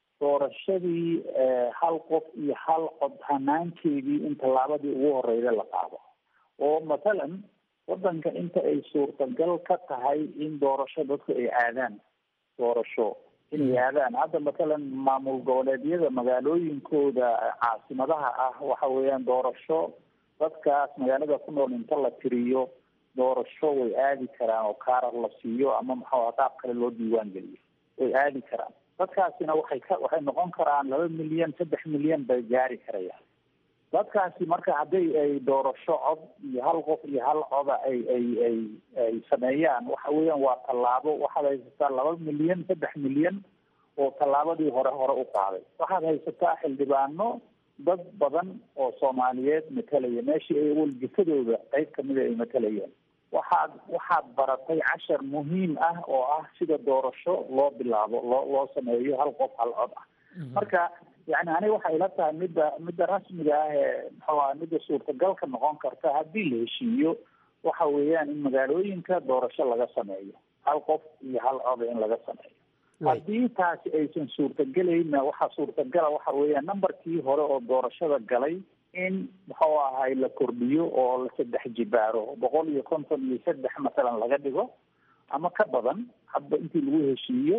doorashadii hal qof iyo hal cod hanaankeedii in tallaabadii ugu horeyda la qaado oo mathalan wadanka inta ay suurtagal ka tahay in doorasho dadku ay aadaan doorasho inay aadaan hadda mathalan maamul goboleedyada magaalooyinkooda caasimadaha ah waxa weeyaan doorasho dadkaas magaalada ku nool inta la tiriyo doorasho way aadi karaan oo kaarar la siiyo ama maxaa qaab kale loo diiwaan geliyo way aadi karaan dadkaasina waxay ka waxay noqon karaan laba milyan saddex milyan bay gaari karayaan dadkaasi marka hadday ay doorasho cod iyo hal qof iyo hal coda ay ay ay ay sameeyaan waxa weeyaan waa tallaabo waxaad haysataa laba milyan saddex milyan oo tallaabadii hore hore u qaaday waxaad haysataa xildhibaano dad badan oo soomaaliyeed matalaya meeshii ay waljifadooda qayb kamida ay matalayeen waxaad waxaad baratay cashar muhiim ah oo ah sida doorasho loo bilaabo loo loo sameeyo hal qof hal cod ah marka yani aniga waxay ila tahay midda midda rasmiga ah ee muxuu aha midda suurtagalka noqon karta haddii la heshiiyo waxa weeyaan in magaalooyinka doorasho laga sameeyo hal qof iyo hal coda in laga sameeyo haddii taasi aysan suurtagelayna waxaa suurtagala waxa weeyaan numberkii hore oo doorashada galay in muxuu ahay la kordhiyo oo la saddex jibaaro boqol iyo konton iyo saddex masalan laga dhigo ama ka badan hadba intii lagu heshiiyo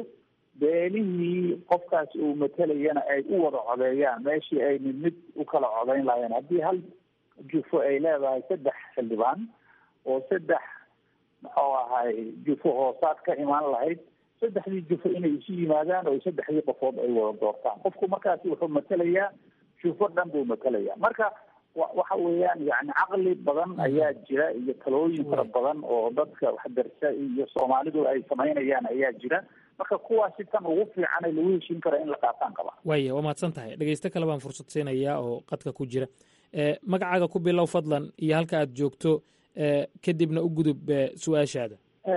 beelihii qofkaas uu matalayana ay u wada codeeyaan meeshii ay mid mid u kala codeyn lahayeen haddii hal jufo ay leedahay saddex xildhibaan oo saddex muxuu ahay jufo hoosaad ka imaan lahayd saddexdii jufo inay isu yimaadaan oo saddexdii qofood ay wada doortaan qofku markaasi wuxuu matalayaa jufo dhan buu matalayaa marka waxa weeyaan yani caqli badan ayaa jira iyo talooyin fara badan oo dadka waxdarsa iyo soomaalidu ay samaynayaan ayaa jira marka kuwaasi tan ugu fiican ee lagu heshiin kara in la qaataan qaba waaya waa mahadsan tahay dhegeysto kale baan fursad siinayaa oo qadka ku jira magacaaga ku bilow fadlan iyo halka aad joogto kadibna u gudub su-aashaada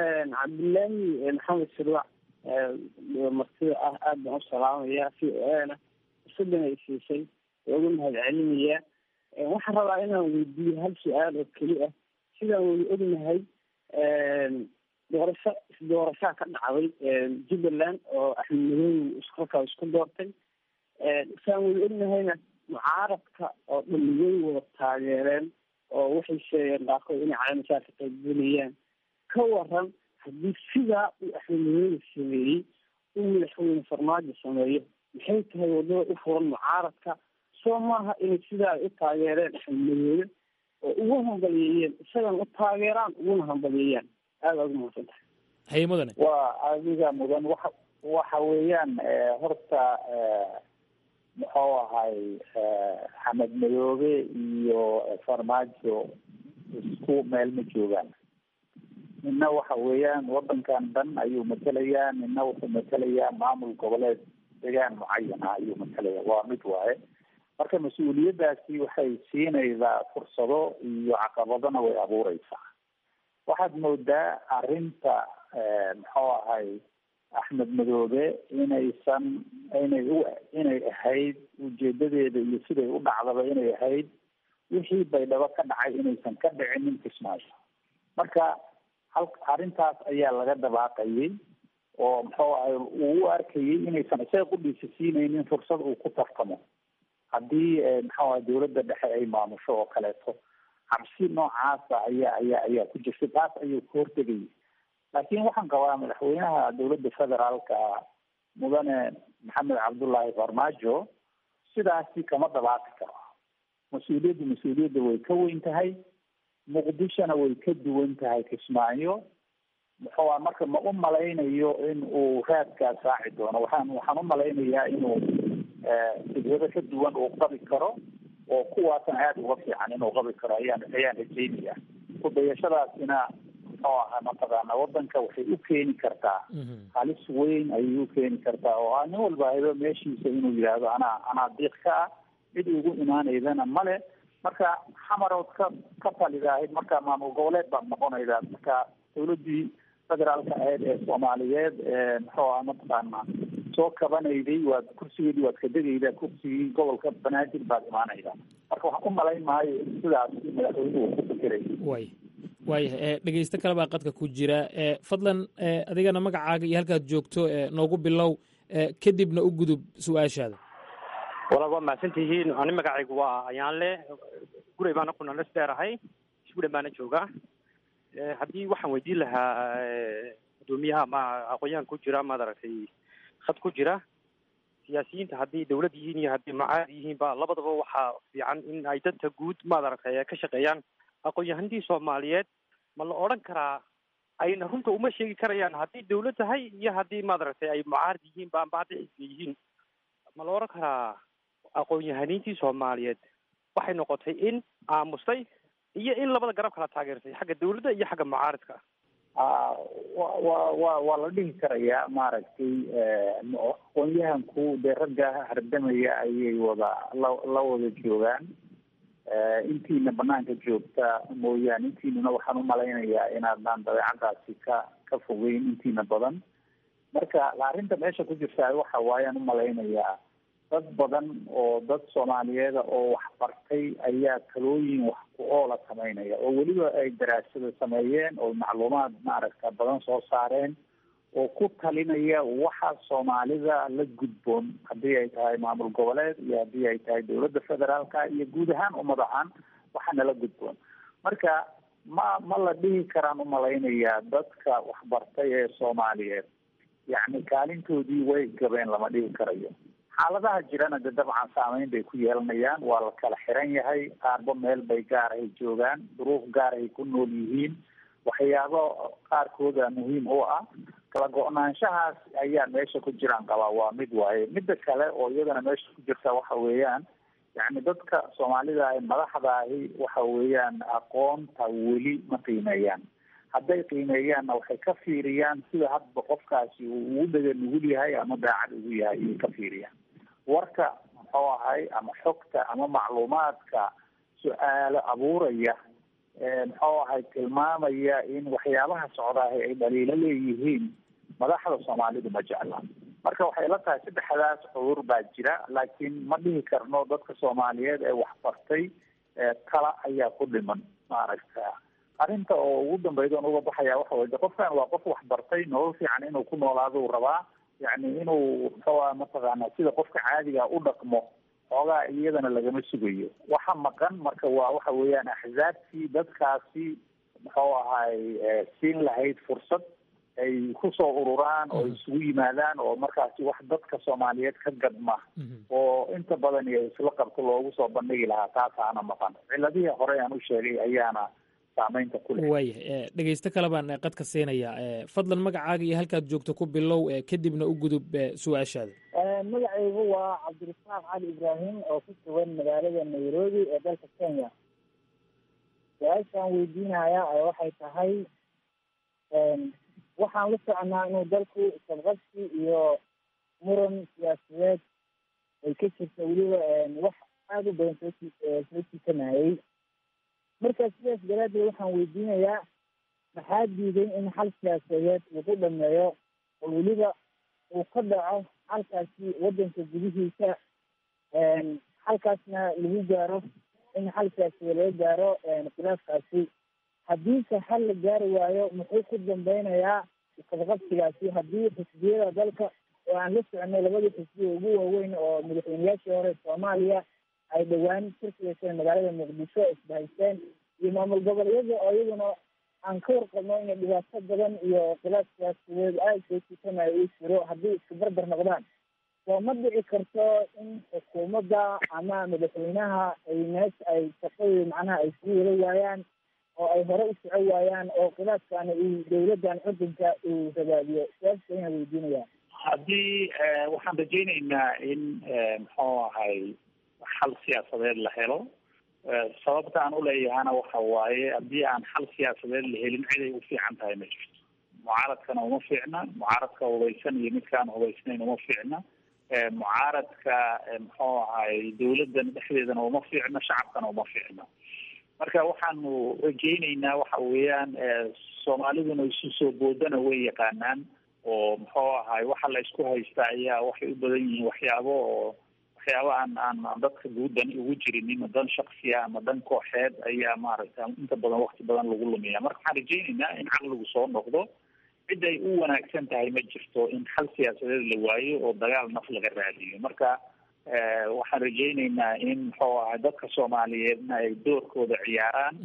cabdillaahi maxamed sirwac martida ah aad baan u salaamaya si na fursadan ay siisay waa ugu mahad celinayaa waxaan rabaa inaan weydiiyo hal su-aal oo keli ah sidaan wada ognahay doorasho isdoorashaa ka dhacday jubbaland oo axmed madoobe halkaa isku doortay saan wada ognahayna mucaaradka oo dhan way wada taageereen oo waxay sheegeen qaarkood inay calaamasaa ka qaybgelayaan ka waran haddii sidaa uu axmed madoobe sameeyey uu madaxweyne farmaajo sameeyo maxay tahay wadada u furan mucaaradka soo maaha inay sidaa ay u taageereen axmed madoobe oo ugu hambaliyeeyeen isagan u taageeraan uguna hambaliyeeyaan aada aad umahadsan tahay haye mudane waa adiga mudan waxa waxa weeyaan horta muxuu ahay xamed madoobe iyo farmaajo isku meel ma joogaan nina waxa weeyaan wadankan dhan ayuu matelayaa nina wuxuu matelayaa maamul goboleed degaan mucayana ayuu matalaya waa mid waaye marka mas-uuliyaddaasi waxay siinaysaa fursado iyo caqabadona way abuureysaa waxaad moodaa arrinta muxuu ahay axmed madoobe inaysan inay u inay ahayd ujeedadeeda iyo siday u dhacdaba inay ahayd wixii baydhabo ka dhacay inaysan ka dhicinin kismaayo marka hal arrintaas ayaa laga dabaaqayay oo muxuu ahay uu u arkayay inaysan isaga qudhiisa siinaynin fursad uu ku tartamo haddii muxuu ahay dawladda dhexe ay maamusho oo kaleeto cabsi noocaasa ayaa ayaa ayaa ku jirtay taas ayuu ka hortegayay laakiin waxaan qabaa madaxweynaha dawladda federaalka mudane maxamed cabdullaahi farmaajo sidaasi kama dabaaqi karo mas-uuliyaddu mas-uuliyadda way ka weyn tahay muqdishona way ka duwan tahay kismaayo muxuu a marka ma u malaynayo in uu raadkaas raaci doono waxaan waxaan u malaynayaa inuu fikrado ka duwan uu qabi karo oo kuwaasna aada uga fiican inuu qabi karo ayaan ayaan rajeynaya kudayashadaasina muxuu ahaa mataqaana wadanka waxay u keeni kartaa halis weyn ayay u keeni kartaa oo ah nin walba haydo meeshiisa inuu yidhaahdo anaa anaa diiq ka ah cid ugu imaanaydana male marka xamarood ka ka talidaahid marka maamul goboleed baad noqonaydaa marka dawladdii federaalka ahayd ee soomaaliyeed muxuu aha mataqaana soo kabanayday waad kursigeedii waad ka degaydaa kursigii gobolka banaadir baad imaanaydaa marka waxaan u malayn maayo in sidaas madaxweynuhu ku fikiray way waayahay dhegeysto kale baa qadka ku jira fadlan adigana magacaaga iyo halkaad joogto noogu bilow kadibna u gudub su-aashaada walaal waa mahadsantihiin ani magacaygu waa ayaanle gurey baana ku nalas dheerahay isgudhan baana joogaa haddii waxaan weydiin lahaa guddoomiyaha ma aqoon-yahan ku jira maad aragtay khad ku jira siyaasiyiinta haddii dawlad yihiin iyo haddii macaad yihiin ba labadaba waxaa fiican in ay dadka guud maad aragtay ka shaqeeyaan aqoon-yahanadii soomaaliyeed ma la odhan karaa ayna runta uma sheegi karayaan haddii dawlad tahay iyo haddii maad aragtay ay mucaarad yihiin ba amba hadday xisbiya yihiin ma la odhan karaa aqoon-yahaniintii soomaaliyeed waxay noqotay in aamustay iyo in labada garab kala taageersay xagga dawladda iyo xagga mucaaradka wa wa wa waa la dhihi karayaa maaragtay aqoon-yahanku dee ragga hardamaya ayay wada la la wada joogaan intiina banaanka joogta mooyaane intiinuna waxaan umalaynayaa inaadnaan dabeecadaasi ka ka fogeyn intiina badan marka arrinta meesha ku jirtaa waxa waayaan umalaynayaa dad badan oo dad soomaaliyeeda oo wax bartay ayaa talooyin wax ku oola sameynaya oo weliba ay daraasada sameeyeen oo macluumaad maaragta badan soo saareen oo ku talinaya waxa soomaalida la gudboon haddii ay tahay maamul goboleed iyo haddii ay tahay dawladda federaalka iyo guud ahaan ummad ahaan waxaana la gudboon marka ma ma la dhihi karaan umalaynayaa dadka waxbartay ee soomaaliyeed yacni kaalintoodii way gabeen lama dhihi karayo xaaladaha jirana de dabcan saameyn bay ku yeelanayaan waa la kala xiran yahay qaarba meel bay gaarahay joogaan duruuf gaarahay ku nool yihiin waxyaabo qaarkooda muhiim u ah kala go-naanshahaas ayaa meesha ku jiraan qabaa waa mid waaye midda kale oo iyadana meesha ku jirta waxa weeyaan yacni dadka soomaalida ahi madaxda ahi waxa weeyaan aqoonta weli ma qiimeeyaan hadday qiimeeyaanna waxay ka fiiriyaan sida hadba qofkaasi uu ugu dhega nugul yahay ama daacad ugu yahay ayay ka fiiriyaan warka muxuu ahay ama xogta ama macluumaadka su-aalo abuuraya muxuu ahay tilmaamaya in waxyaabaha socdaahi ay dhaliilo leeyihiin madaxda soomaalidu ma jecla marka waxay la tahay saddexdaas cudur baa jira laakiin ma dhihi karno dadka soomaaliyeed ee waxbartay tala ayaa ku dhiman maaragta arrinta oo ugu dambeyda on uga baxaya waxa wey de qofkan waa qof waxbartay nolol fiican inuu ku noolaaduu rabaa yacni inuu muxuu aha mataqaana sida qofka caadiga u dhaqmo xoogaa iyadana lagama sugayo waxa maqan marka waa waxa weeyaan axzaabtii dadkaasi muxuu ahay siin lahayd fursad ay kusoo ururaan oo isugu yimaadaan oo markaasi wax dadka soomaaliyeed ka gadma oo inta badan iyo isla qabto loogu soo bandhigi lahaa taasaana maqan ciladihii hore aan u sheegay ayaana saameynta ku leh waayahay dhegeysto kale baan qadka siinayaa fadlan magacaaga iyo halkaad joogto ku bilow kadibna u gudub su-aashaada magacaygu waa cabdirasaaq cali ibraahim oo ku sugan magaalada nairobi ee dalka kenya su-aashaan weydiinaya waxay tahay waxaan la soconaa inuu dalku sabqabsi iyo muran siyaasadeed ay ka jirta weliba wax aada u badan soo soo jiitanayay marka sidaas daraadeed waxaan weydiinayaa maxaa diiday in xal siyaasadeed lagu dhameeyo oo weliba uu ka dhaco halkaasi wadanka gudihiisa halkaasna lagu gaaro in xal siyaasadeed laga gaaro khilaafkaasi haddiise xal la gaari waayo muxuu ku dambeynayaa isqabqabsigaasi haddii xisbiyada dalka oo aan la soconay labadii xisbiya ugu waaweyn oo madaxweyneyaashii hore soomaaliya ay dhowaan shirka yeesheen magaalada muqdisho isbahaysteen iyo maamul goboleedyada oo iyaguna aan ka warqabno inay dhibaato badan iyo khilaaf siyaasadeed aada soo jiitanayo uu jiro haddii isku barbar noqdaan soo ma dhici karto in xukuumadda ama madaxweynaha ay meesha ay shaqadii macnaha ay sii wada waayaan oo ay hore u soco waayaan oo khilaafkaana uu dawladdan cudunka uu rabaadiyo siyaasa ayaan weydiinayaa haddii waxaan rajaynaynaa in muxuu ahay xal siyaasadeed la helo sababta aan uleeyahana waxa waaye haddii aan xal siyaasadeed la helin ciday u fiican tahay ma jirto mucaaradkana uma fiicna mucaaradka hubaysan iyo midkaan hubaysnayn uma fiicna mucaaradka muxuu ahay dawladdan dhexdeedana uma fiicna shacabkana uma fiicna marka waxaanu rajaynaynaa waxa weeyaan soomaaliduna isu soo boodana way yaqaanaan oo muxuu ahay waxa la isku haysta ayaa waxay u badan yihiin waxyaabo oo waxyaabo aan aan aan dadka guudan ugu jirin dan shaksiya ama dan kooxeed ayaa maaragta inta badan wakti badan lagu lumiya marka waxaan rajaynaynaa in caqligu soo noqdo cid ay u wanaagsan tahay ma jirto in xal siyaasadeed la waayo oo dagaal naf laga raadiyo marka waxaan rajaynaynaa in muxuu ahay dadka soomaaliyeedna ay doorkooda ciyaaraan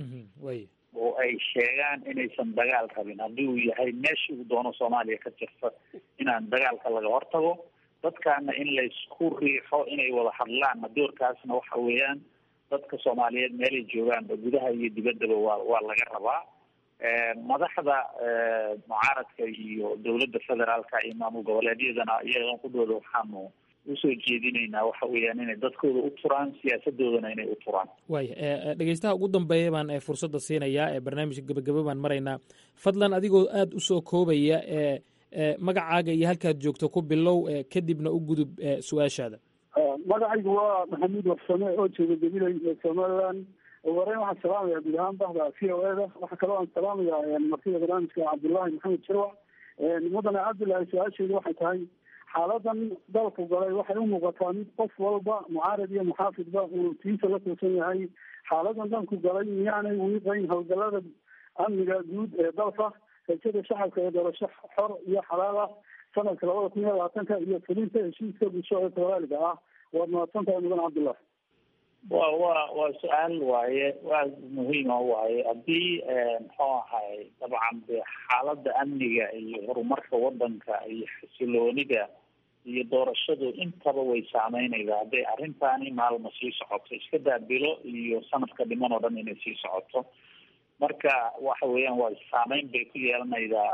oo ay sheegaan inaysan dagaal rabin haddii uu yahay meeshii uu doono soomaaliya ka jirta inaan dagaalka laga hortago dadkaana in laysku riixo inay wada hadlaan doorkaasna waxa weeyaan dadka soomaaliyeed meelay joogaanba gudaha iyo dibaddaba waa waa laga rabaa madaxda mucaaradka iyo dowladda federaalka iyo maamul goboleedyadana iyagan kudooda waxaanu usoo jeedinaynaa waxa weeyaan inay dadkooda u turaan siyaasadoodana inay u turaan waaya dhegeystaha ugu dambeeya baan fursadda siinayaa ee barnaamijka gebagabo baan maraynaa fadlan adigoo aada usoo koobaya e magacaaga iyo halkaad joogto ku bilow kadibna u gudub su-aashaada magacaygu waa maxamuud warsame oo jooga gabilay ee somaliland ugu horeyn waxaan salaamaya guud ahaan bahda v o eda waxaa kaloo aan salaamaya martida barnaamijka cabdullaahi maxamed jirwa mudane cabdullaahi su-aasheedu waxay tahay xaaladan dalku galay waxay u muuqataa mid qof walba mucaarad iyo muxaafidba uu tiisa la tuusan yahay xaaladan dalku galay miyaanay wiiqayn howlgalada amniga guud ee dalka rajada shacabka ee doorasho xor iyo xalaal ah sanadka labada kun iyo labaatanka iyo fulinta heshiiska bulsho ee soomaaliga ah waad mahadsan tahay mudan cabdullah wa wa waa su-aal waaye waa muhiima waaye haddii muxuu ahay dabcan de xaaladda amniga iyo horumarka wadanka iyo xasiloonida iyo doorashadu intaba way saameynaysaa hadday arrintaani maalma sii socoto iska daabilo iyo sanadka dhiman oo dhan inay sii socoto marka waxa weeyaan waa saameyn bay ku yeelanaydaa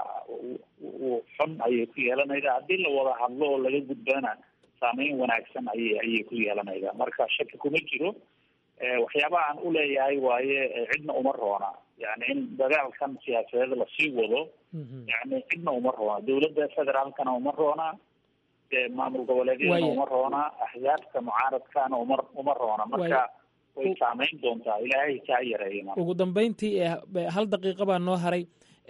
xun ayay ku yeelanaydaa haddii la wada hadlo oo laga gudbana saameyn wanaagsan ayay ayay ku yeelanaydaa marka shaki kuma jiro waxyaabaha aan uleeyahay waaye cidna uma roona yani in dagaalkan siyaasadeed lasii wado yani cidna uma roona dawladda federaalkana uma roona maamul goboleedyadana uma roona axzaabta mucaaradkana uma uma roona marka way saameyn doontaa ilaahay kaa yareeya ugu dambeyntii hal daqiiqa baa noo haray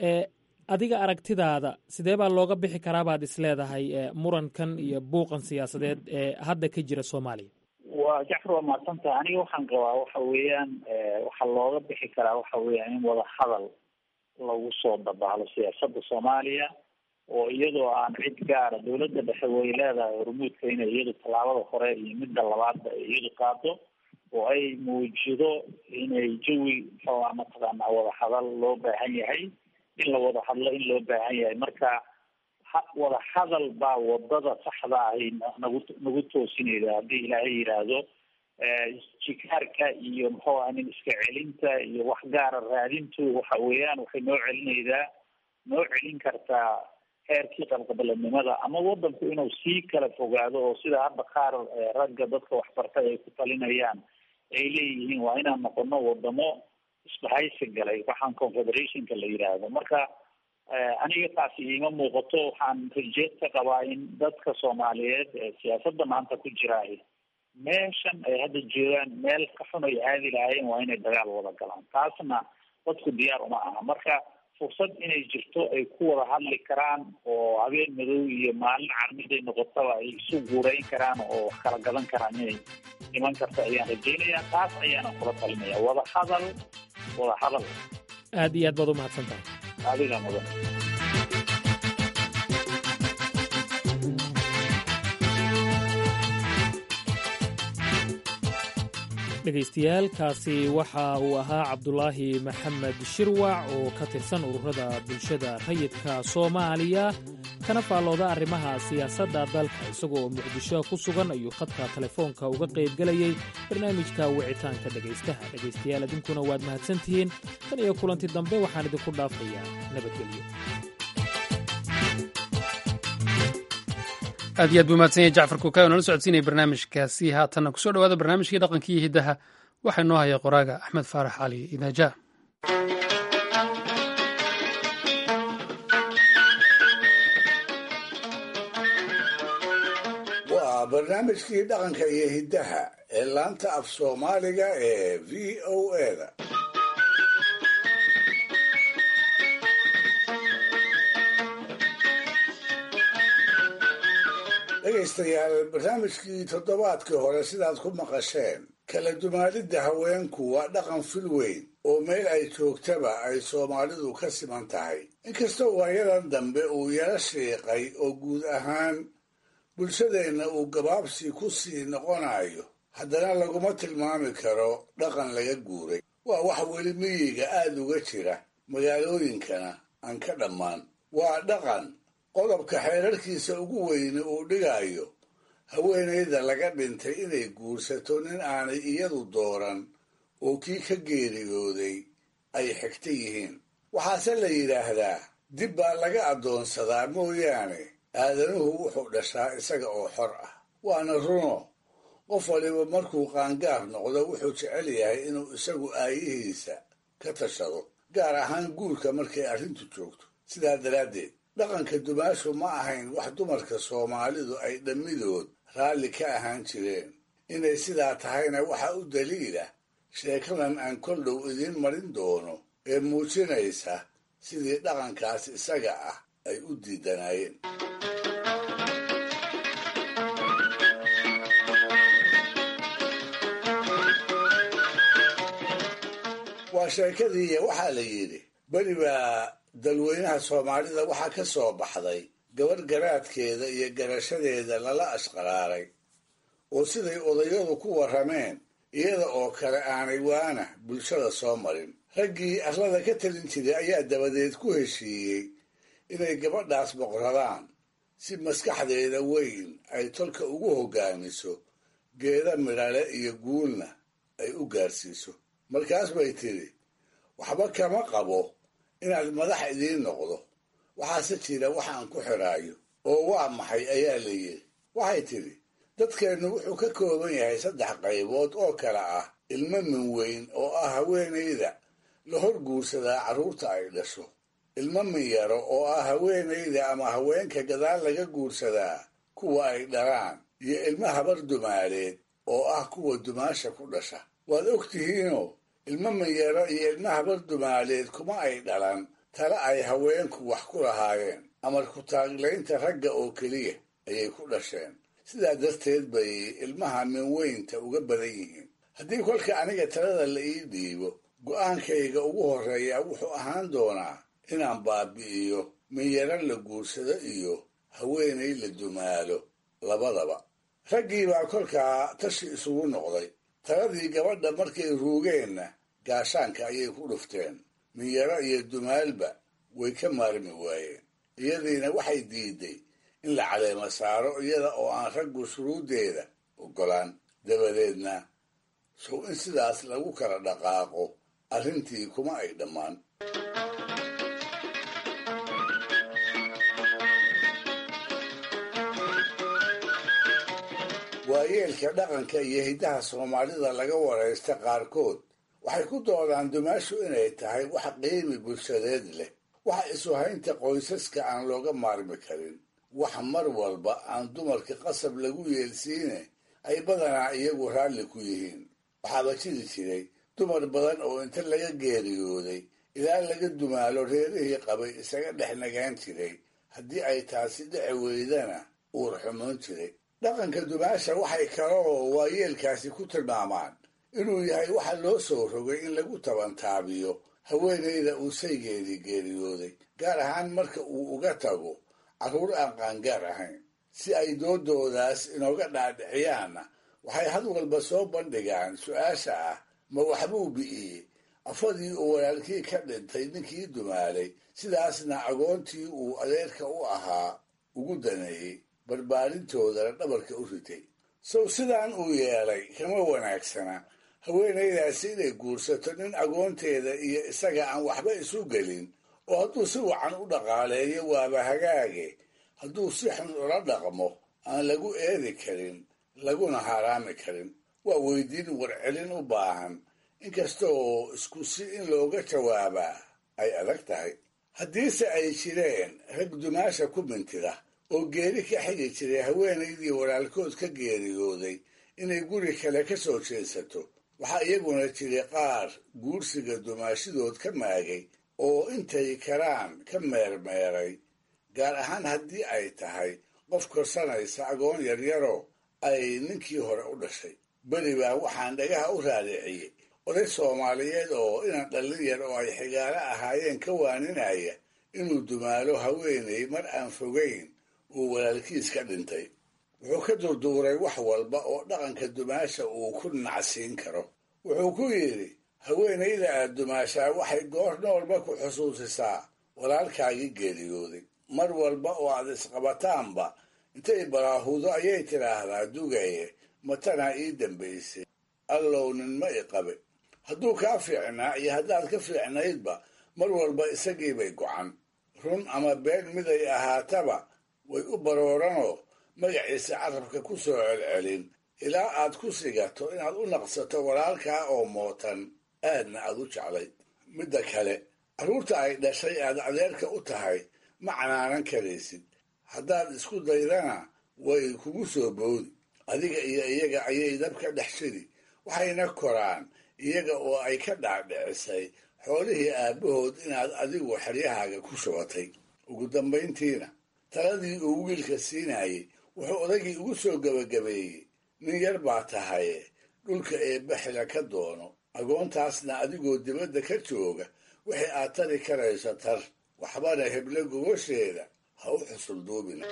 adiga aragtidaada sidee baa looga bixi karaa baad isleedahay murankan iyo buuqan siyaasadeed ee hadda ka jira soomaaliya waa jacfar waa mahadsantaha aniga waxaan qabaa waxa weeyaan waxaa looga bixi karaa waxa weeyaan in wada hadal lagu soo dabaalo siyaasada soomaaliya oo iyadoo aan cid gaara dawladda dhexe way leedahay hormuudka inay iyadu tallaabada hore iyo midda labaadba ay iyadu qaado oo ay muujido inay jawi muxuuha mataqaanaa wada hadal loo baahan yahay in la wada hadlo in loo baahan yahay marka wada hadal baa wadada saxda ahi nagu nagu toosinayda haddii ilaahay yidhaahdo jikaarka iyo muxuu aha nin iska celinta iyo wax gaara raadintu waxa weeyaan waxay noo celinaydaa noo celin kartaa heerkii qabqabaladnimada ama wadanku inuu sii kala fogaado oo sida hadda qaar ragga dadka waxbartay ay ku talinayaan ay leeyihiin waa inaan noqono wadamo isbahaysi galay waxaan confederationka la yidhaahdo marka aniga taasi iima muuqato waxaan rajeed ka qabaa in dadka soomaaliyeed ee siyaasadda maanta ku jiraahi meeshan ay hadda joogaan meel ka xun ay aadi lahaayeen waa inay dagaal wada galaan taasna dadku diyaar uma aha marka fursad inay jirto ay ku wada hadli karaan oo habeen madow iyo maalin carmiday noqotaba ay isu guurayn karaan oo wax kala gadan karaan inay iman karto ayaan rajaynayaa taas ayaana kula talinaya wada hadal wada hadal aad iyo aad baad u mahadsan tahay adiga mudan dhegaystayaal kaasi waxa uu ahaa cabdulaahi maxamed shirwac oo ka tirsan ururada bulshada rayidka soomaaliya kana faallooda arrimaha siyaasadda dalka isagoo muqdisho ku sugan ayuu khadka telefoonka uga qaybgelayey barnaamijka wicitaanka dhegaystaha dhegaystayaal idinkuna waad mahadsantihiin tan iyo kulanti dambe waxaan idinku dhaafayaa nabadgelyo aad iyo aad buu mahadsan yahay jacfar kuukay oo nala socodsiinaya barnaamijkaasi haatanna kusoo dhowaada barnaamijkii dhaqankii iyo hiddaha waxaa inoo haya qoraaga axmed faarax cali idaaja waa barnaamijkii dhaqanka iyo hiddaha ee laanta af soomaaliga ee v o eda dhegaystayaal barnaamijkii toddobaadkii hore sidaad ku maqasheen kala dumaalidda haweenku waa dhaqan fil weyn oo meel ay joogtaba ay soomaalidu ka siman tahay inkastoo waayadan dambe uu yaro shiiqay oo guud ahaan bulshadeenna uu gabaabsi ku sii noqonayo haddana laguma tilmaami karo dhaqan laga guuray waa wax weli miyiga aad uga jira magaalooyinkana aan ka dhammaan waa dhaqan qodobka xeerarkiisa ugu weyne uu dhigayo haweenayda laga dhintay inay guursato nin aanay iyadu dooran oo kii ka geeriyooday ay xigta yihiin waxaase la yidhaahdaa dib baa laga addoonsadaa mooyaane aadanuhu wuxuu dhashaa isaga oo xor ah waana runo qof waliba markuu qaangaar noqdo wuxuu jecel yahay inuu isagu aayihiisa ka tashado gaar ahaan guurka markay arrintu joogto sidaa daraaddeed dhaqanka dumaashu ma ahayn wax dumarka soomaalidu ay dhammidood raalli ka ahaan jireen inay sidaa tahayna waxa u daliila sheekadan aan kol dhow idiin marin doono ee muujinaysa sidii dhaqankaas isaga ah ay u diidanaayeen waa sheekadiiya waxaa la yidhi beri baa dalweynaha soomaalida waxaa ka soo baxday gabadh garaadkeeda iyo garashadeeda lala ashqaraaray oo siday odayadu ku warrameen iyada oo kale aanay waana bulshada soo marin raggii arlada ka talin jiray ayaa dabadeed ku heshiiyey inay gabadhaas boqradaan si maskaxdeeda weyn ay tolka ugu hoggaamiso geeda midhale iyo guulna ay u gaarsiiso markaas bay tidhi waxba kama qabo inaad madax idiin noqdo waxaase jira waxaan ku xidhaayo oo waa maxay ayaa la yidhi waxay tidhi dadkeennu wuxuu ka kooban yahay saddex qaybood oo kale ah ilmo min weyn oo ah haweenayda la hor guursadaa carruurta ay dhasho ilmo min yaro oo ah haweenayda ama haweenka gadaal laga guursadaa kuwa ay dhalaan iyo ilmo habar dumaaleed oo ah kuwa dumaasha ku dhasha waad og tihiinoo ilmo manyaro iyo ilmo habar dumaaleed kuma ay dhalan tale ay haweenku wax ku lahaayeen amar ku taaglaynta ragga oo keliya ayay ku dhasheen sidaa darteed bay ilmaha minweynta uga badan yihiin haddii kolka aniga talada la ii dhiibo go'aankayga ugu horreeya wuxuu ahaan doonaa inaan baabi'iyo minyaro la guursado iyo haweenay la dumaalo labadaba raggii baa kolkaa tashi isugu noqday taladii gabadha markay ruugeenna gaashaanka ayay ku dhufteen minyaro iyo dumaalba way ka maarmi waayeen iyadiina waxay diiday in la caleemo saaro iyada oo aan raggu shuruuddeeda oggolaan dabadeedna sow in sidaas lagu kala dhaqaaqo arrintii kuma ay dhammaan waayeelka dhaqanka iyo hiddaha soomaalida laga waraysta qaarkood waxay ku doodaan dumaashu inay tahay wax qiimi bulshadeed leh wax isuhaynta qoysaska aan looga maarmi karin wax mar walba aan dumarka qasab lagu yeelsiine ay badanaa iyagu raalli ku yihiin waxaaba jiri jiray dumar badan oo inta laga geeriyooday ilaa laga dumaalo reerihii qabay isaga dhex nagaan jiray haddii ay taasi dhici weydana uur xumoon jiray dhaqanka dumaasha waxay kaloo waayeelkaasi ku tilmaamaan inuu yahay waxa loo soo rogay in lagu tabantaabiyo haweenayda uu saygeedii geeriyooday gaar ahaan marka uu uga tago carruur aan qaangaar ahayn si ay doodoodaas inooga dhaadhiciyaanna waxay had walba soo bandhigaan su-aasha ah ma waxbuu bi'iyey afadii uu walaalkii ka dhintay ninkii dumaalay sidaasna agoontii uu adeerka u ahaa ugu daneeyey barbaarintoodana dhabarka u ritay sow sidaan uu yeelay kama wanaagsana haweenaydaasi inay guursato nin agoonteeda iyo isaga aan waxba isu gelin oo hadduu si wacan u dhaqaaleeyo waaba hagaage hadduu si xun ula dhaqmo aan lagu eedi karin laguna haraami karin waa weydiin warcelin u baahan inkasta oo isku si in looga jawaabaa ay adag tahay haddiise ay jireen rag dumaasha ku mintida oo geeri ka xigi jiray haweenaydii walaalkood ka geeriyooday inay guri kale ka soo jeesato waxaa iyaguna jiray qaar guursiga dumaashidood ka maagay oo intay karaan ka meermeeray gaar ahaan haddii ay tahay qof korsanaysa agoon yaryaro ay ninkii hore u dhashay beri baa waxaan dhagaha u raadiciyey oday soomaaliyeed oo inan dhallin yar oo ay xigaalo ahaayeen ka waaninaya inuu dumaalo haweenay mar aan fogayn uu walaalkiis ka dhintay wuxuu ka durduuray wax walba oo dhaqanka dumaasha uu ku nacsiin karo wuxuu ku yidhi haweenayda aad dumaashaa waxay goor noolba ku xusuusisaa walaalkaagii geeriyooday mar walba oo aad isqabataanba intay baraahudo ayay tidhaahdaa dugaye matanaa ii dambaysay allow ninma i qabe hadduu kaa fiicnaa iyo haddaad ka fiicnaydba mar walba isagiibay gocan run ama been miday ahaataba way u barooranoo magaciisa carabka ku soo celcelin ilaa aad ku sigato inaad u naqsato walaalkaa oo mootan aadna aad u jeclayd midda kale carruurta ay dhashay aad adeerka u tahay ma canaanan karaysid haddaad isku daydana way kugu soo boodi adiga iyo iyaga ayay dabka dhex shidi waxayna koraan iyaga oo ay ka dhaadhicisay xoolihii aabbahood inaad adigu xeryahaaga ku shubatay ugu dambayntiina taladii uu wiilka siinayey wuxuu odaygii ugu soo gebagabeeyey nin yar baa tahaye dhulka eebbaxila ka doono agoontaasna adigoo dibadda ka jooga wixii aad tari karayso tar waxbana heble gogosheeda ha u xusulduubina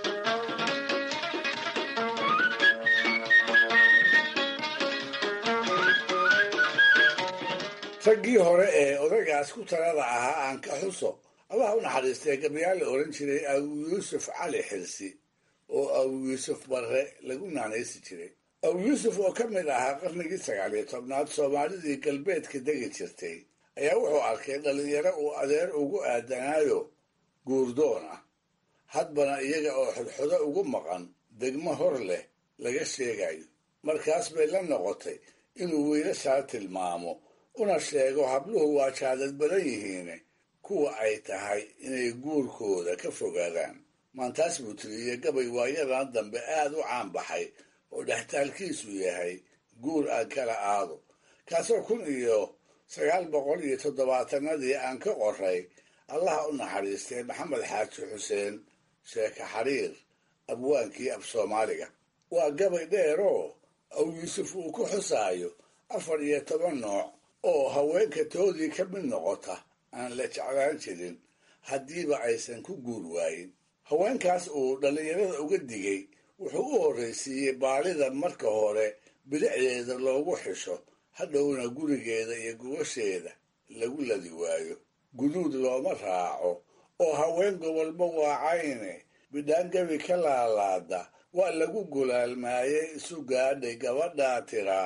raggii hore ee odaygaas ku talada ahaa aan ka xuso allaha u naxariistay gabyaal la odhan jiray abu yuusuf cali xirsi oo abu yuusuf barre lagu naanaysi jiray abu yuusuf oo ka mid ahaa qarnigii sagaaliyo tobnaad soomaalidii galbeedka degi jirtay ayaa wuxuu arkay dhallinyaro uu adeer ugu aadanaayo guurdoon ah hadbana iyaga oo xodxodo ugu maqan degmo hor leh laga sheegayo markaas bay la noqotay inuu wiilashaa tilmaamo una sheego habluhu waa jaadad badan yihiine kuwa ay tahay inay guurkooda ka fogaadaan maantaas buu tiriyey gabay waayadan dambe aad u caan baxay oo dhextaalkiisu yahay guur aan kala aado kaasoo kun iyo sagaal boqol iyo toddobaatanadii aan ka qoray allaha u naxariistay maxamed xaaji xuseen sheeke xariir abwaankii af soomaaliga waa gabay dheeroo aw yuusuf uu ku xusaayo afar iyo toban nooc oo haweenka toodii ka mid noqota aan la jeclaan jirin haddiiba aysan ku guur waayin haweenkaas uu dhallinyarada uga digay wuxuu u horraysiiyey baalida marka hore bilicdeeda loogu xisho hadhowna gurigeeda iyo gubasheeda lagu ladi waayo guduud looma raaco oo haween gobolba waacayne bidhaangabi ka laalaada waa lagu gulaalmaayey isu gaadhay gabadhaa tiraa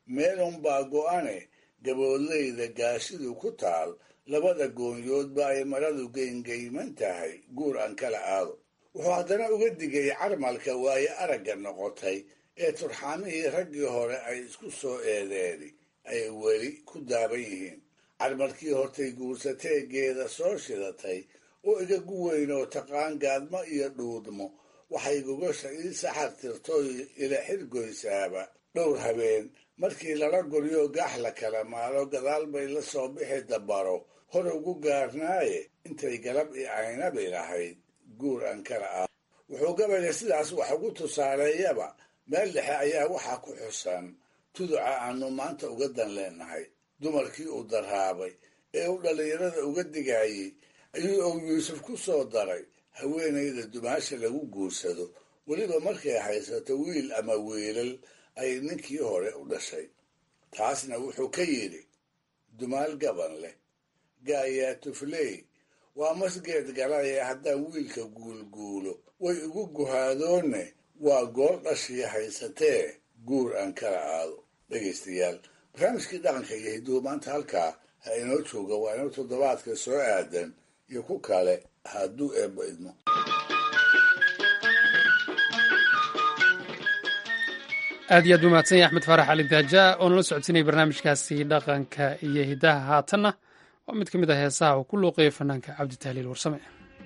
meelunbaa go'ane gaboodlayda gaashidu ku taal labada goonyoodba ay maradu geyngeyman tahay guur aan kala aado wuxuu haddana uga digay carmalka waaye aragga noqotay ee turxaamihii raggii hore ay isku soo eedeeni ay weli ku daaban yihiin carmalkii hortay guursateegeeda soo shidatay oo igagu weynoo taqaan gaadmo iyo dhuudmo waxay gogosha ii saxar tirtoy ila xirgoysaaba dhowr habeen markii lala guryo gaax la kala maalo gadaal bay la soo bixi dabaro hor ugu gaarnaaye intay galab i aynabi lahayd guur aan kala ah wuxuu gabayga sidaas wax ugu tusaaleeyaba meel dhexe ayaa waxaa ku xusan tuduca aanu maanta uga dan leenahay dumarkii uu daraabay ee uu dhallinyarada uga digayey ayuu ow yuusuf ku soo daray haweenayda dumaasha lagu guursado weliba markay haysato wiil ama wiilal ay ninkii hore u dhashay taasna wuxuu ka yidhi dumaal gaban leh gaayaa tufley waa masgeed galaya haddaan wiilka guulguulo way igu guhaadoonne waa gool dhashii haysatee guur aan kala aado dhegaystayaal barnaamijkii dhaqanka iyo hiduhu maanta halkaa ha inoo jooga waa inoo toddobaadka soo aadan iyo ku kale hadduu eebba idmo aad iyo aad buu mahadsan yahay axmed faarax cali daaja oo nala socodsiinaya barnaamijkaasi dhaqanka iyo hidaha haatanna waa mid ka mid ah heesaha uu ku luuqeeyo fanaanka cabdi tahliil warsame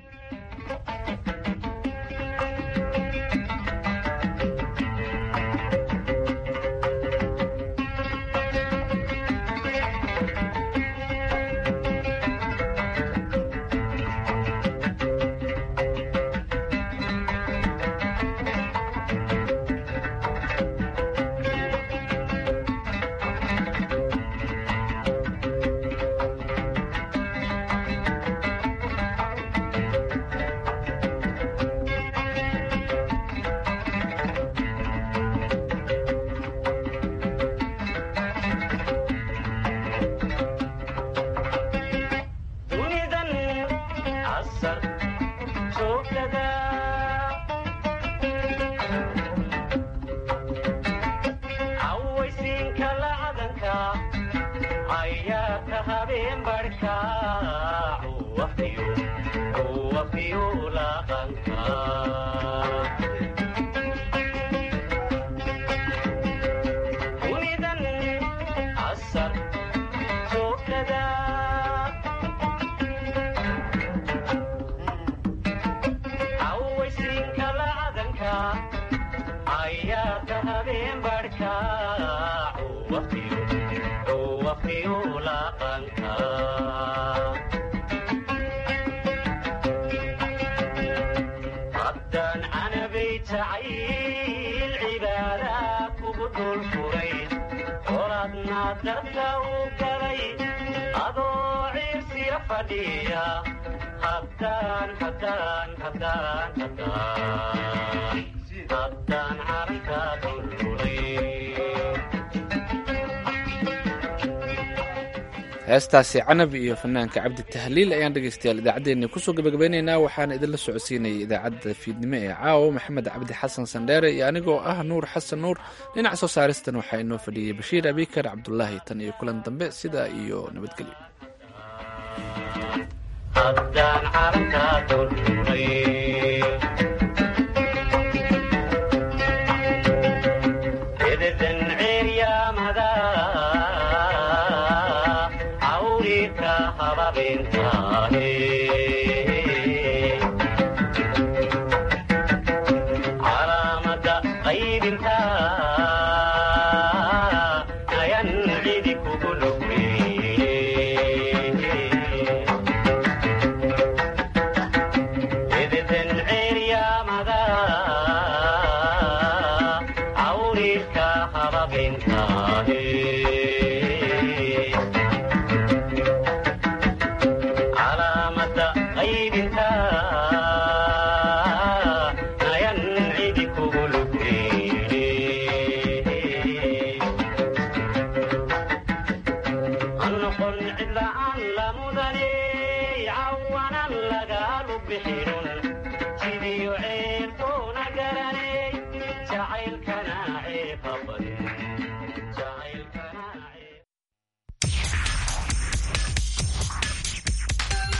heestaasi canab iyo fanaanka cabdi tahliil ayaan dhegeystayaal idaacaddeenni kusoo gabagabeyneynaa waxaana idinla socodsiinayay idaacadda fiidnimo ee caawa maxamed cabdi xasan sandheere iyo anigoo ah nuur xasan nuur dhinaca soo saaristan waxaa inoo fadhiyey bashiir abikar cabdulaahi tan iyo kulan dambe sidaa iyo nabadgelyo sidii ceelto